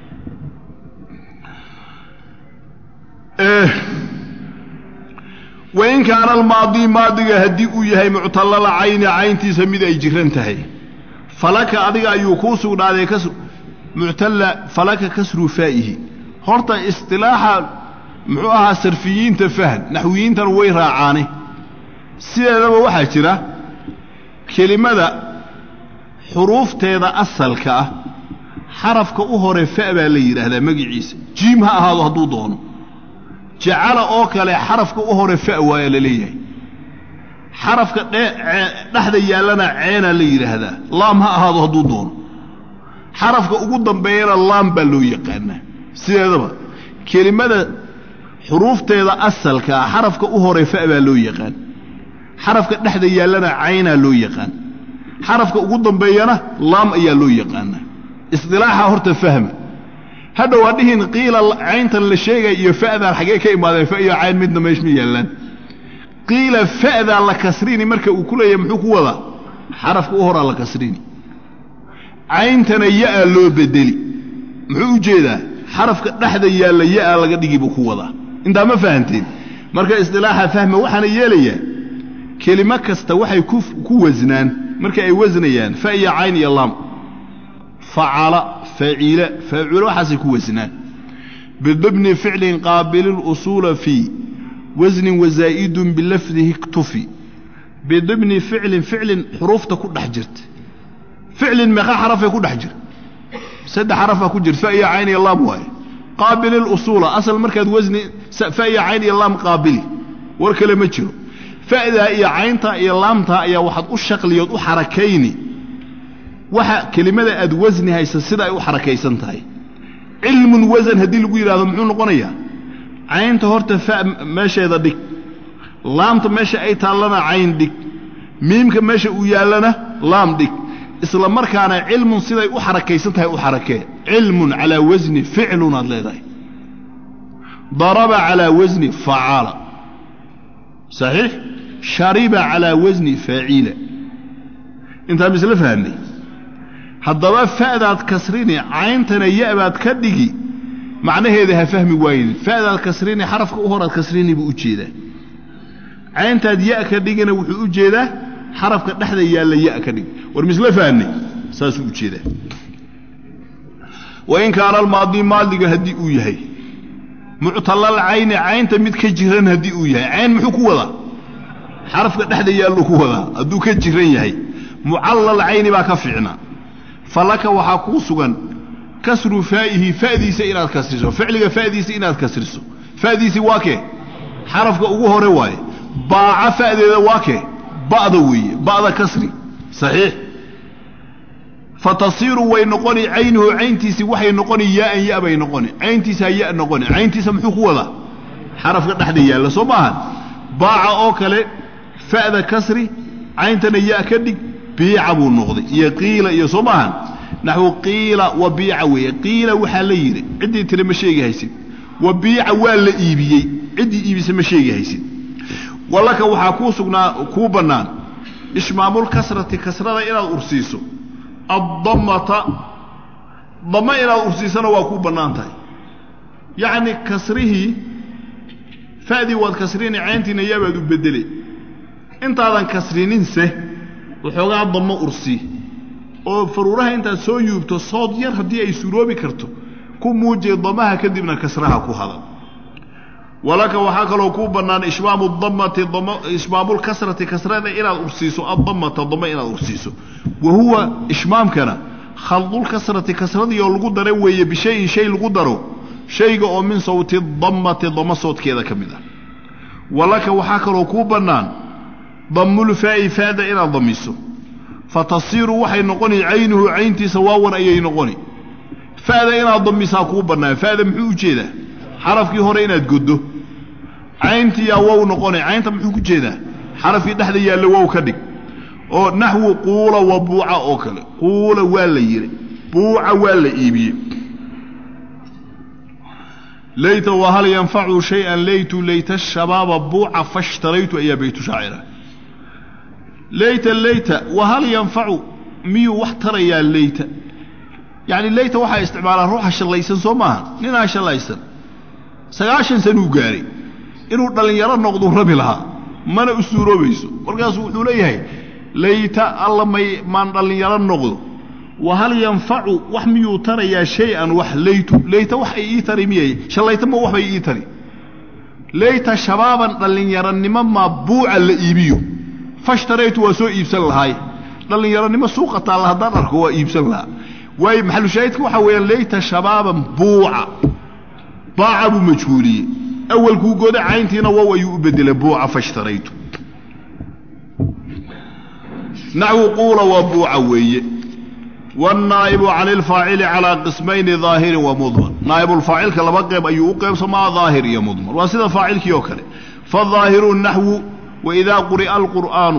wain kaana almaadii maadiga haddii uu yahay muctallala cayni cayntiisa mid ay jiran tahay falaka adiga ayuu kuu sugnaaday muctalla falaka kasru faa'ihi horta istilaaxa muxuu ahaa sarfiyiinta fahn naxwiyiintana way raacaane sideedaba waxaa jira kelimada xuruufteeda asalka ah xarafka u hore fa baa la yidhaahdaa magiciisa jiim ha ahaado hadduu doono jacala oo kale xarafka u hore fa waaya la leeyahay xarafka dhexda yaallana ceenaa la yidhaahdaa laam ha ahaado hadduu doono xarafka ugu dambeeyana laam baa loo yaqaanaa sideedaba kelimada xuruufteeda asalka ah xarafka u hore fa baa loo yaqaan xarafka dhexda yaallana caynaa loo yaqaan xarafka ugu dambeeyana laam ayaa loo yaqaanaa isdilaaxa horta fahma hadhow hadhihin qiila cayntan la sheegaya iyo fa'daan xaggee ka imaadeen fa iyo cayn midna meesh ma yaallaan qiila fa'daa la kasrini marka uu ku leeyahay muxuu ku wadaa xarafka u horaa la kasrini cayntana ya'a loo bedeli muxuu u jeedaa xarafka dhexda yaalla ya'a laga dhigi buu ku wadaa intaa ma fahanteen marka isdilaaxa fahma waxaana yeelayaa kelimo kasta waxay ku wasnaan marka ay wasnayaan fa iyo cayn iyo laam facala faciila faacuula waxaasay ku wasnaan bidibni ficlin qaabilin usuula fii wasnin wazaa'idun bilafdihi iktufi bidibni ficlin ficlin xuruufta ku dhex jirta ficlin meeqa xarafay ku dhex jira saddex xarafaa ku jirta fa iyo cayn iyo laam waaye qaabili lusuula asal markaad wasni fa iyo cayn iyo laam qaabili war kale ma jiro fa'daa iyo cayntaa iyo laamtaa ayaa waxaad u shaqliyood u xarakayni waxa kelimada aad wasni haysa sida ay u xarakaysan tahay cilmun wasan haddii lagu yidhahdo muxuu noqonayaa caynta horta fa meesheeda dhig laamta meesha ay taallana cayn dhig miimka meesha uu yaallana laam dhig isla markaana cilmun siday u xarakaysan tahay u xarakee cilmun calaa wasni ficlun aad leedahay daraba calaa wasni facaala saxiix shariba calaa wasni faaciila intaa misla fahamnay haddaba fa'daad kasrini cayntana ya'baad ka dhigi macnaheeda ha fahmi waaynin fa'daad kasrini xarafka u horaad kasrini buu u jeedaa cayntaad ya' ka dhigina wuxuu u jeedaa xarafka dhexda yaalla ya' ka dhig war misla fahamnay saasuu u jeedaa wain kaana almaadi maadiga haddii uu yahay muctalal cayni caynta mid ka jiran haddii uu yahay cayn muxuu ku wadaa xarafka dhexda yaalluu ku wadaa hadduu ka jiran yahay mucallal cayni baa ka fiicnaa falaka waxaa kuu sugan kasru faa'ihi fa'diisa inaad kasriso ficliga fa'diisa inaad kasriso fa'diisii waa kee xarafka ugu hore waaye baaca fa'deeda waa kee ba'da weeye ba'da kasri saxiix fatasiiru way noqoni caynuhu cayntiisii waxay noqoni yaa'an ya bay noqoni cayntiisa ya noqoni cayntiisa muxuu ku wadaa xarafka dhexda yaalla soo maahan baaca oo kale fa'da kasri cayntana ya ka dhig biica buu noqday iyo qiila iyo soo maahan naxwu qiila wa biica weeye qiila waxaa la yidhi ciddii tiri ma sheegi haysid wa biica waa la iibiyey ciddii iibisa ma sheegi haysid walaka waxaa kuu sugnaa kuu bannaan ishmaamulkasrati kasrada inaad ursiiso addammata damma inaad ursiisana waa kuu bannaan tahay yacni kasrihii fa'dii waad kasrini cayntiina yaabaad u beddelay intaadan kasrininse waxoogaa dammo ursii oo faruuraha intaad soo yuubto sood yar haddii ay suroobi karto ku muujiya damaha kadibna kasraha ku hadal walaka waxaa kaloo kuu bannaan ishmaamu dammati ishmaamulkasrati kasrada inaad ursiiso addammata dammo inaad ursiiso wa huwa ishmaamkana khaldulkasrati kasradii oo lagu dara weeye bishayin shay lagu daro shayga oo min sawti dammati dammo soodkeeda ka mid ah walaka waxaa kaloo kuu bannaan dammulfaa'i faada inaad damiso fatasiiru waxay noqoni caynuhu cayntiisa waawan ayay noqoni fa'da inaad damisaa kuu bannaan fa'da muxuu u jeedaa xarafkii hore inaad goddo cayntiyaa wow noqoni caynta muxuu ku jeedaa xarafkii dhexda yaalla wow ka dhig oo naxwu quula wa buuca oo kale quula waa la yidhi buuca waa la iibiyey layta wahal yanfacu shay-an laytu layta shabaaba buuca fashtaraytu ayaa baytu shaacira layta layta wahal yanfacu miyuu wax tarayaa layta yacni layta waxaa isticmaalaa ruuxa shallaysan soo maaha ninaa shallaysan sagaashan sanuu gaaray inuu dhallinyaro noqduu rabi lahaa mana u suuroobayso markaasuu wuxuu leeyahay layta alla may maan dhallinyaro noqdo wahal yanfacu wax miyuu tarayaa shay-an wax laytu layta wax ay ii tari miyay shallayta ma waxbay ii tari layta shabaaban dhallinyaronimo maa buuca la iibiyo fashtaraytu waa soo iibsan lahaay dhallinyaronimo suuqa taalla haddaan arko waa iibsan lahaa waayo maxalushaahidka waxaa weeyaan layta shabaaban buuca baaca buu majhuuliyey awalkuu goda cayntiina wow ayuu u bedelay buuca fashtaraytu naxwu quula waa buuca weeye wاnnaa'ibu can ilfaacili calىa qismayni daahirin wa mudmar naa'ibulfaacilka laba qeyb ayuu u qeybsamaa daahir iyo mudmar waa sida faacilkii oo kale faالظaahiru naxwu waidaa quri'a alqur'aanu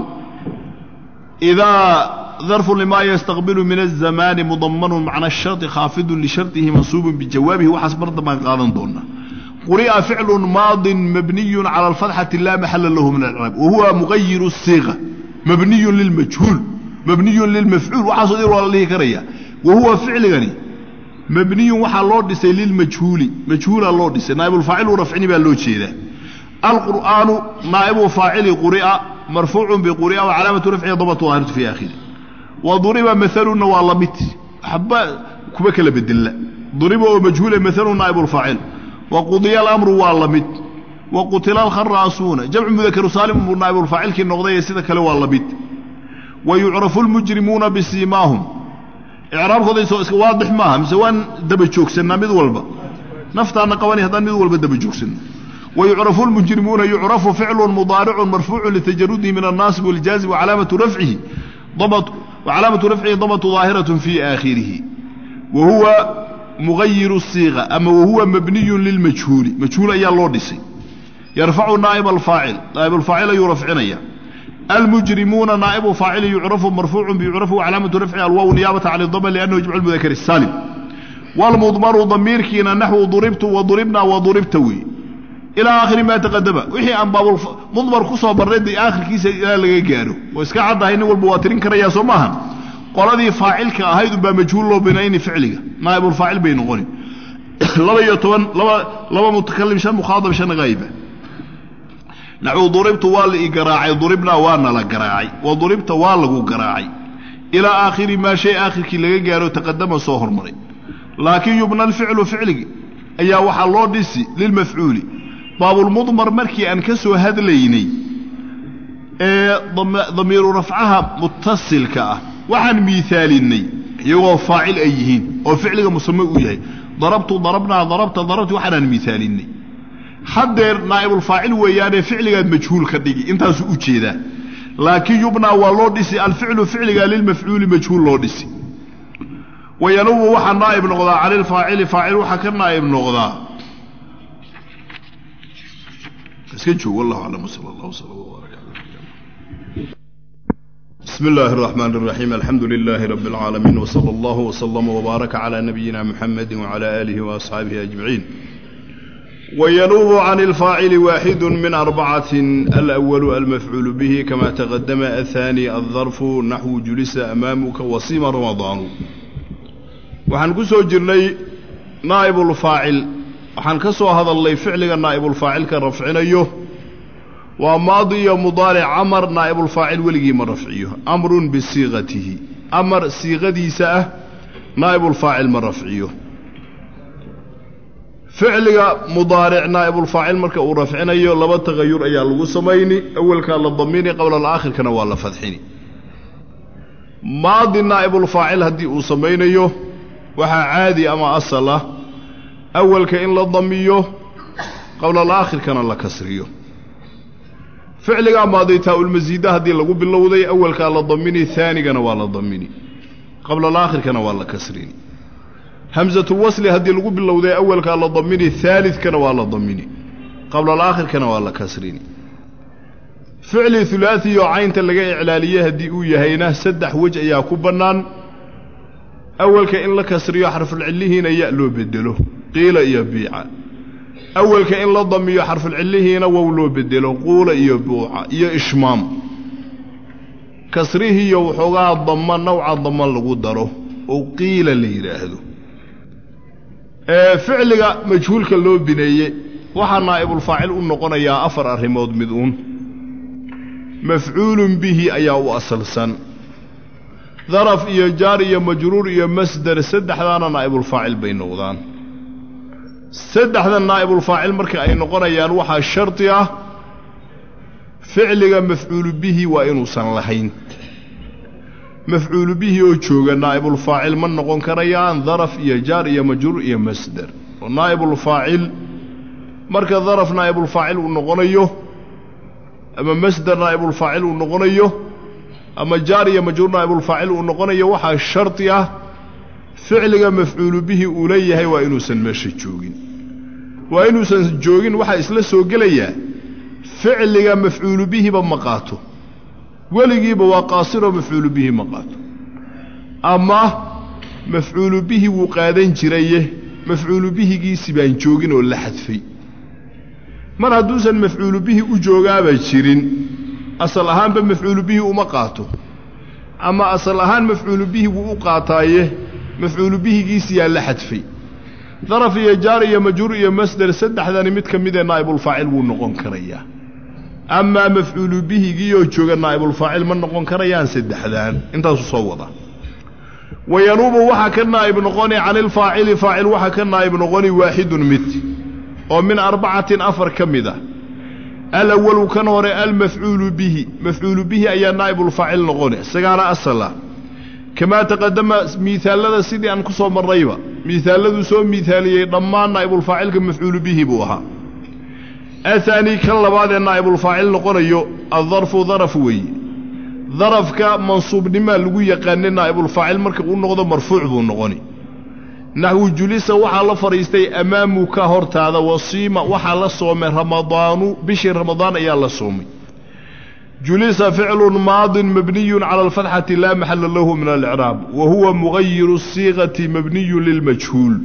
idaa darfu lima yastaqbilu min الzamaani mudamanu macna الsharطi khaafidun lisharطihi mansuubun bijawaabihi waxaas mar dambaan qaadan doonaa quri'a ficlu maadin mabniyu calى اlfatxati laa maxala lahu min alcraab wahuwa mugayiru الsiiqa mabniyu lilmajhuul mabniyun lilmafcuul waxaasoo dir waa la dhihi karaya wa huwa ficligani mabniyun waxaa loo dhisay lilmajhuuli majhuula loo dhisay naa'ibulfaacilu rafcini baa loo jeedaa alqur'aanu naa'ibu faacili quri'a marfuucun biquri'a wa calaamatu rafcihi damatu daahiratu fi aakhiri wa duriba mahalunna waa la mid waxba kuba kala bedella duriba oo majhuule mahalun naa'ibulfaacil wa qudiya alamru waa la mid wa qutila alkharaasuuna jamcu mudakaru saalim buu naa'ibulfaacilkii noqday ee sida kale waa la mid wayucrafu lmujrimuuna bisiimaahum icraabkooda soo iska waadix maaha mise waan daba joogsannaa mid walba naftaana qabani haddaan mid walba daba joogsanno wayucrafu lmujrimuuna yucrafu ficlu mudaaricun marfuucu litajarudihi min annaasib waljaazim wacalaamatu rafcihi wacalaamatu rafcihi damatu daahiratun fii aakhirihi wa huwa mugayiru siiqa ama wahuwa mabniyun lilmajhuuli majhuul ayaa loo dhisay yarfacu naa'ib alfaacil naa'ib alfaacil ayuu rafcinaya المجرمون نائب فاعل يعرف مرفوع بيعرف وعلامة رفعه الواو نيابة عن الضمة لأنه يجمع المذكر السالم والمضمر ضمير كينا نحو ضربت وضربنا وضربت وي إلى آخر ما تقدم وحي عن باب المضمر كسو برد آخر كيس إلى لغا جارو وإسكا عدا هين والبواترين كريا سماها قال فاعل كأهيد بمجهول له بنين فعله نائب الفاعل بين غني لما يتون لما لما متكلم شان مخاطب شان غايبه naxuu duribtu waa la ii garaacay duribnaa waana la garaacay wa duribta waa lagu garaacay ilaa aakhiri maa shay aakhirkii laga gaaro taqadama soo hormaray laakiin yubna alficlu ficligi ayaa waxaa loo dhisi lilmafcuuli baabulmudmar markii aan ka soo hadlaynay ee damiiru rafcaha mutasilka ah waxaan miaalinnay iyagoo faacil ay yihiin oo ficliga musame uu yahay darabtu darabnaa darabta darabti waxaanaan miaalinnay haddeer naa'ibulfaacil weeyaanee ficligaad majhuul ka dhigi intaasuu u jeedaa laakiin yubnaa waa loo dhisi alficlu ficligaa lilmafcuuli majhuul loo dhisi wayanubu waxaa naa'ib noqdaa cani lfaacili faacil waxaa ka naa'ib noqdaa iska joog wallahu aclam sal allah wsala wbaaraka bismi illaahi araxmaan araxiim alxamdu lilaahi rabbi alcaalamiin wsala allahu wslama wbaaraka calaa nabiyina muxamedi wcala aalihi waasxaabihi ajmaciin وينوب عن الفاعل واحد من أربعة الأول المفعول به كما تقدم الثاني الظرف نحو جلس أمامك وصيم رمضان وحن كسو جرني نائب الفاعل وحن كسو هذا اللي فعل نائب الفاعل كرفعنا يه وماضي مضارع عمر نائب الفاعل ولقي من رفعيه أمر بصيغته أمر صيغتي سأه نائب الفاعل من رفعيه ficliga mudaaric naa'ibulfaacil marka uu rafcinayo laba tagayur ayaa lagu samayni awelkaa la damini qabla alaakhirkana waa la fadxini maadi naa'ibulfaacil haddii uu samaynayo waxaa caadi ama asal ah awelka in la damiyo qabla alaakhirkana la kasriyo ficligaa maadi taa-ulmasiida haddii lagu bilowday awelkaa la damini haanigana waa la damini qabla alaakhirkana waa la kasrini hamsatulwasli haddii lagu bilowday awalkaa la damini haalidkana waa la damini qabla alaakhirkana waa la kasrini ficli hulaasi oo caynta laga iclaaliyey haddii uu yahayna saddex wej ayaa ku bannaan awalka in la kasriyo xarfulcillihiina ya loo bedelo qiila iyo biica awalka in la damiyo xarfulcillihiina wow loo bedelo quula iyo buuca iyo ishmaam kasrihiiyo waxoogaa dama nawca dama lagu daro oo qiila la yidhaahdo ficliga majhuulka loo bineeye waxaa naa'ibulfaacil u noqonayaa afar arrimood mid uun mafcuulun bihi ayaa u asalsan daraf iyo jaar iyo majruur iyo masdar saddexdaana naa'ibulfaacil bay noqdaan saddexda naa'ibulfaacil marka ay noqonayaan waxaa shardi ah ficliga mafcuulu bihi waa inuusan lahayn mafcuulu bihi oo jooga naa'ibulfaacil ma noqon karayaan daraf iyo jaar iyo majruur iyo masdar oo naa'ibulfaacil marka daraf naa'ibulfaacil uu noqonayo ama masdar naa'ibulfaacil uu noqonayo ama jaar iyo majruur naa'ibulfaacil uu noqonayo waxaa shardi ah ficliga mafcuulu bihi uu leeyahay waa inuusan meesha joogin waa inuusan joogin waxaa isla soo gelayaa ficliga mafcuulu bihiba ma qaato weligiiba waa qaasiroo mafcuulu bihi ma qaato ama mafcuulu bihi wuu qaadan jiraye mafcuulu bihigiisi baan joogin oo la xadfay mar hadduusan mafcuulu bihi u joogaaba jirin asal ahaanba mafcuulu bihi uma qaato ama asal ahaan mafcuulu bihi wuu u qaataaye mafcuulu bihigiisiyaa la xadfay daraf iyo jaar iyo majruur iyo masder saddexdani mid ka midee naa'ibulfaacil wuu noqon karayaa amaa mafcuulu bihigiioo jooga naa'ibulfaacil ma noqon karayaan saddexdaan intaasuu soo wada wayanuubu waxaa ka naa'ib noqoni cani ilfaacili faacil waxaa ka naa'ib noqoni waaxidun mid oo min arbacatin afar ka mid ah alawalu kan hore almafcuulu bihi mafcuulu bihi ayaa naa'ibulfaacil noqoni isagaana asala kamaa taqadama miisaalada sidii aan ku soo marnayba miisaaladuu soo miisaaliyey dhammaan naa'ibulfaacilka mafcuulu bihi buu ahaa ahaanii kan labaad ee naa'ibulfaacil noqonayo addarfu daraf weeye darafka mansuubnimaa lagu yaqaanay naa'ibulfaacil marka uu noqdo marfuuc buu noqoni naxwu julisa waxaa la fadhiistay amaamuka hortaada wasiima waxaa la soomay ramadaanu bishii ramadaan ayaa la soomay julisa ficlun maadin mabniyun cala alfatxati laa maxala lahu min alicraab wa huwa mugayiru siiqati mabniyun lilmajhuul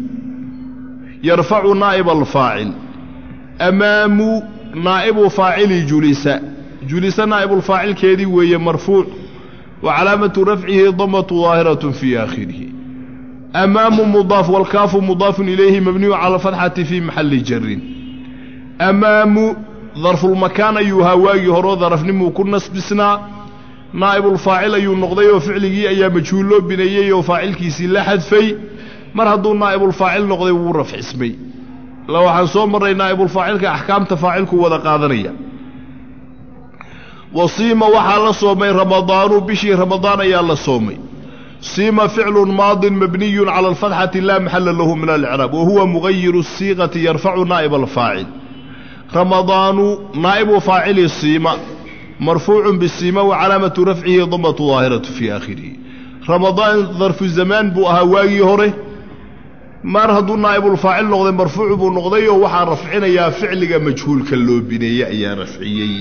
yarfacu naa'ib alfaacil amaamu naa'ibu faacili julisa julisa naa'ibulfaacilkeedii weeye marfuuc wa calaamatu rafcihi damatu daahiratun fii aakhirihi amaamu mudaaf walkaafu mudaafun ilayhi mabniyu cala alfatxati fii maxalli jarin amaamu darfulmakaan ayuu ahaa waagii horeo darafnimuu ku nasbisnaa naa'ibulfaacil ayuu noqday oo ficligii ayaa majhuul loo bineeyey oo faacilkiisii la xadfay mar hadduu naa'ibulfaacil noqday wuu rafcismay la waxaan soo marray naa'ibulfaacilka axkaamta faacilku wada qaadanaya wasiima waxaa la soomay ramadaanu bishii ramadaan ayaa la soomay siima ficlun maadin mabniyun cala alfatxati laa maxala lahu min alicraab wa huwa mugayiru siiqati yarfacu naa'ib alfaacil ramadaanu naa'ibu faacili siima marfuucun bisiima wa calaamatu rafcihi damatu daahiratu fii aakhirihi ramadaan darfu zamaan buu ahaa waagii hore mar hadduu naa'ibulfaacil noqday marfuuc buu noqday oo waxaa rafcinayaa ficliga majhuulka loo bineeyey ayaa rafciyey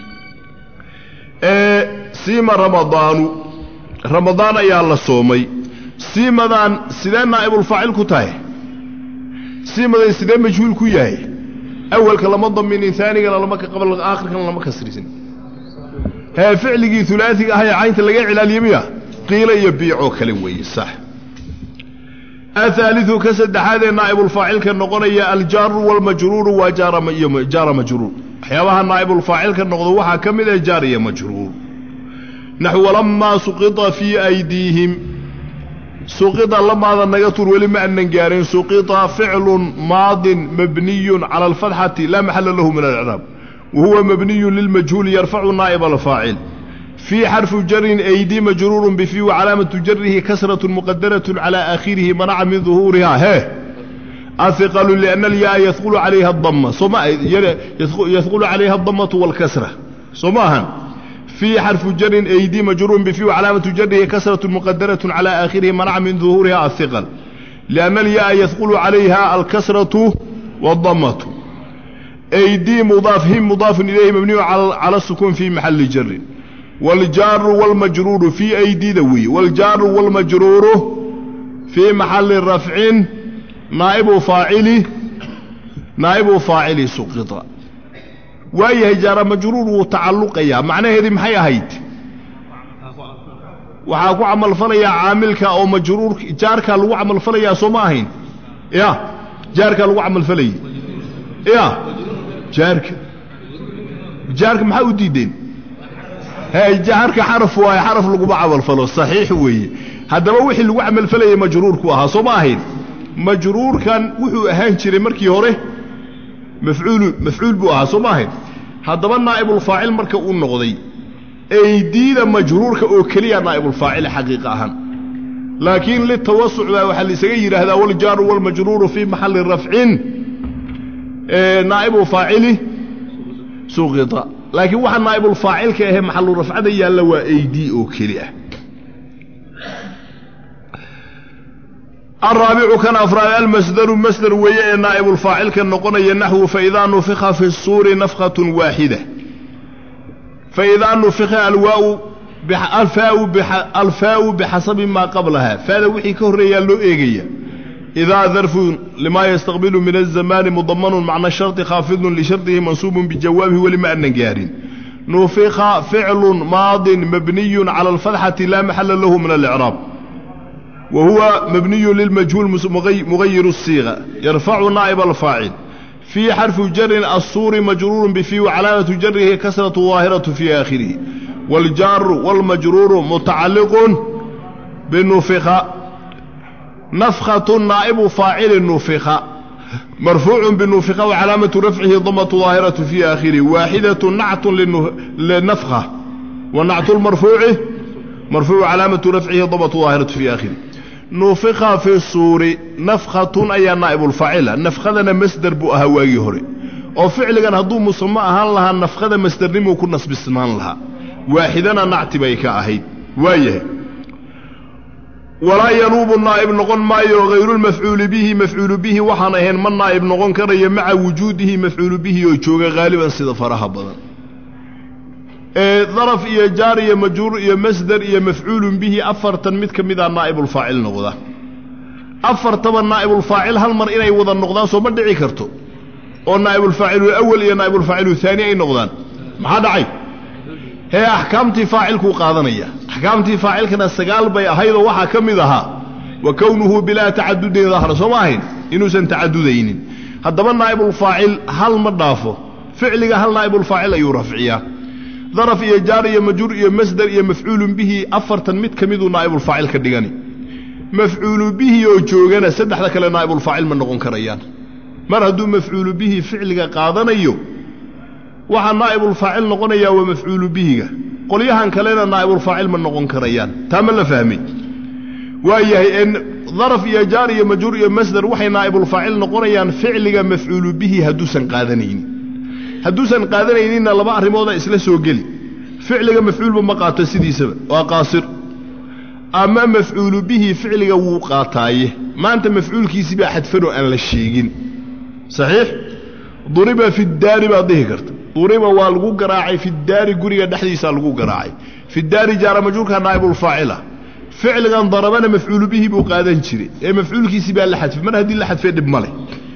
siima ramadaanu ramadaan ayaa la soomay siimadan sidee naa'ibulfaacil ku tahay siimadan sidee majhuul ku yahay awalka lama daminin aanigana lama ka qabal aakhirkana lama kasrisin hee ficligii ulaaiga ah ee caynta laga cilaaliye miya qiilo iyo biicoo kale weeye sax ahaaliu ka saddexaad ee naa'ibulfaacilka noqonaya aljaaru walmajruuru waa jaara majruur waxyaabaha naa'ibulfaacilka noqdo waxaa ka mid ah jaar iyo majruur naxw lamaa suqita fii aydiihim suqita lamaada naga tur weli ma anan gaarin suqita ficlun maadin mabniyun cala alfatxati laa maxala lahu min alicraab wa huwa mabniyun lilmajhuuli yarfacu naa'ib alfaacil fii xarfu jarin aydi majruurun bifii wa calaamatu jarihi kasratu muqadarat cala aakhirihi manaca min duhuuriha hee ahiqalu liana alyaa yadulu calayha adama sooma yadulu calayha adamatu walkasra soo ma ahan في xرف jر أيdي مجrور بفي وcلاaمة jره كسرة مqدرة على آخره منع من ظهورها الثقل لأن الياء يثقل عليها الكسرة والضمة أيdي مضاaف هم مضاaف إليه مبني على السكون في محل جر والجار والمجرور في أيdيda wy والجار والمجرور في محل رفع نائب فاaعل نائب فاaعل سقط waayahay jaara majruur wuu tacalluqayaa macnaheedii maxay ahayd waxaa ku camalfalayaa caamilka oo majruur jaarkaa lagu camalfalayaa soo ma ahayn ya jaarkaa lagu camalfalayay ya jaarka jaarka maxaa u diideen he jaarka xaraf waaye xaraf laguma camalfalo saxiix weeye haddaba wixii lagu camalfalayay majruurku ahaa soo ma ahayn majruurkan wuxuu ahaan jiray markii hore mafcuulu mafcuul buu ahaa soo ma ahayn haddaba naa'ibulfaacil marka uu noqday aydiida majruurka oo keliya naa'ibulfaacil xaqiiqa ahaan laakiin litawasuc baa waxaa laisaga yidhaahdaa waljaaru walmajruuru fii maxalli rafcin naa'ibu faacili suqita laakiin waxa naa'ibulfaacilka ahee maxalu rafcada yaalla waa aydii oo keli ah alraabicu kan afraad almasdaru masdar weeye ee naa'ibulfaacilka noqonaya naxwu faidaa nufika fi suuri nafkatun waaxida faidaa nufika alwaau alfaau bixasabi maa qablaha faada wixii ka horreeyaa loo eegaya idaa darfun limaa yastaqbilu min azamaani mudamanun macna sharti khaafidun lishardihi mansuubun bijawaabihi weli ma anan gaarin nufika ficlun maadin mabniyun cala alfatxati laa maxala lahu min alicraab wa huwa mabniyu lilmajhuul mugayiru الsiiqa yarfacu naa'ib alfaacil fii xarfi jarin assuuri majruurun bifii wacalaamatu jarihi kasratu daahiratu fii aakhirihi waاljaaru wاlmajruuru mutacalliqun binufika nafkatu naa'ibu faacili nufika marfuucu binufika wacalaamatu rafcihi damatu daahiratu fii aakhirihi waaxidatu nactun linafka wa nactu lmarfuuci marfuucu calaamatu rafcihi damatu daahiratu fii aakhirihi nufika fi suuri nafkhatun ayaa naa'ibulfaacila nafkadana masder buu ahaa waagii hore oo ficligan hadduu musamo ahaan lahaa nafkada masdernimuu ku nasbisnaan lahaa waaxidana nacti bay ka ahayd waayahay walaa yanuubu naa'ib noqon maayo hayrulmafcuuli bihi mafcuulu bihi waxaan ahayn ma naa'ib noqon karayo maca wujuudihi mafcuulu bihi oo jooga haaliban sida faraha badan ee daraf iyo jaar iyo majruur iyo masder iyo mafcuulun bihi afartan mid ka mida naa'ibulfaacil noqda afartaba naa'ibulfaacil hal mar inay wada noqdaan soo ma dhici karto oo naa'ibulfaacilu awal iyo naa'ibulfaacilu haani ay noqdaan maxaa dhacay hee axkaamtii faacilkuu qaadanaya axkaamtii faacilkana sagaal bay ahaydoo waxaa ka mid ahaa wa kownuhu bilaa tacadudin dahra soo ma ahayn inuusan tacadudaynin haddaba naa'ibulfaacil hal ma dhaafo ficliga hal naa'ibulfaacil ayuu rafciyaa daraf iyo jaar iyo majruur iyo masder iyo mafcuulun bihi afartan mid ka miduu naa'ibulfaacil ka dhigani mafcuulu bihi oo joogana saddexda kale naa'ibulfaacil ma noqon karayaan mar hadduu mafcuulu bihi ficliga qaadanayo waxaa naa'ibulfaacil noqonayaa waa mafcuulu bihiga qolyahan kalena naa'ibulfaacil ma noqon karayaan taa ma la fahmay waayahay daraf iyo jaar iyo majruur iyo masder waxay naa'ibulfaacil noqonayaan ficliga mafcuulu bihi hadduusan qaadanaynin hadduusan qaadanayninna laba arrimooda isla soo geli ficliga mafcuulba ma qaato sidiisaba waa qaasir ama mafcuulu bihi ficliga wuu qaataaye maanta mafcuulkiisii baa xadfanoo aan la sheegin saxiix duriba fi daari baad dhihi karta duriba waa lagu garaacay fi daari guriga dhexdiisaa lagu garaacay fi daari jaara majruurka naa'ibulfaacila ficligan darabana mafcuulu bihi buu qaadan jiray ee mafcuulkiisii baa la xadfay mar haddii la xadfay dhib ma leh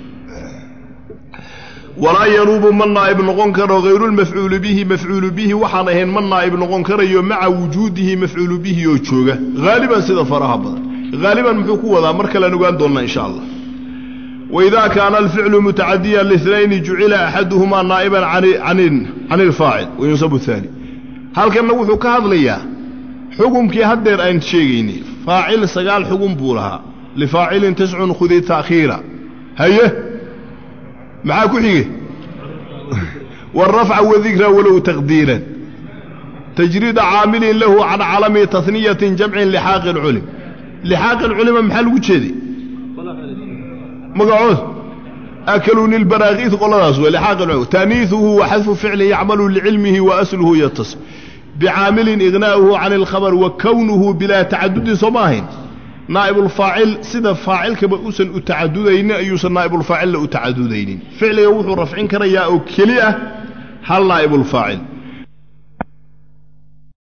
walaa yanuubu ma naa'ib noqon karo hayrulmafcuuli bihi mafcuulu bihi waxaan ahayn ma naa'ib noqon karayo maca wujuudihi mafcuulu bihi oo jooga haaliban sida faraha badan haaliban muxuu ku wadaa mar kalean ogaan doonnaa insha allah waidaa kaana alficlu mutacadiyan linayni jucila axaduhumaa naa'iban can ilfaacil wayunsabu haani halkanna wuxuu ka hadlayaa xukumkii haddeer aan sheegaynay faacil sagaal xugum buu lahaa lifaacilin tiscun khudi ta'khiira haye maxaa ku xige wاrafca wadikra walow taqdiiran tajriida caamilin lahu can calami taniyatin jamcin lixaaqi اlculim lixaaqi اlculima maxaa lagu jeeday magacood akaluni lbaraakiid qoladaas w lixaaqi اlculim taaniiثuhu wa xadfu ficlin yacmalu licilmihi wa asluhu yatas bicaamilin ignaa'uhu can اlkhabr wa kownuhu bilaa tacadudin soo ma ahayn naa'ibulfaacil sida faacilkaba uusan u tacadudaynin ayuusan naa'ibulfaacilla u tacadudaynin ficliga wuxuu rafcin karayaa oo keli ah hal naa'ibulfaacil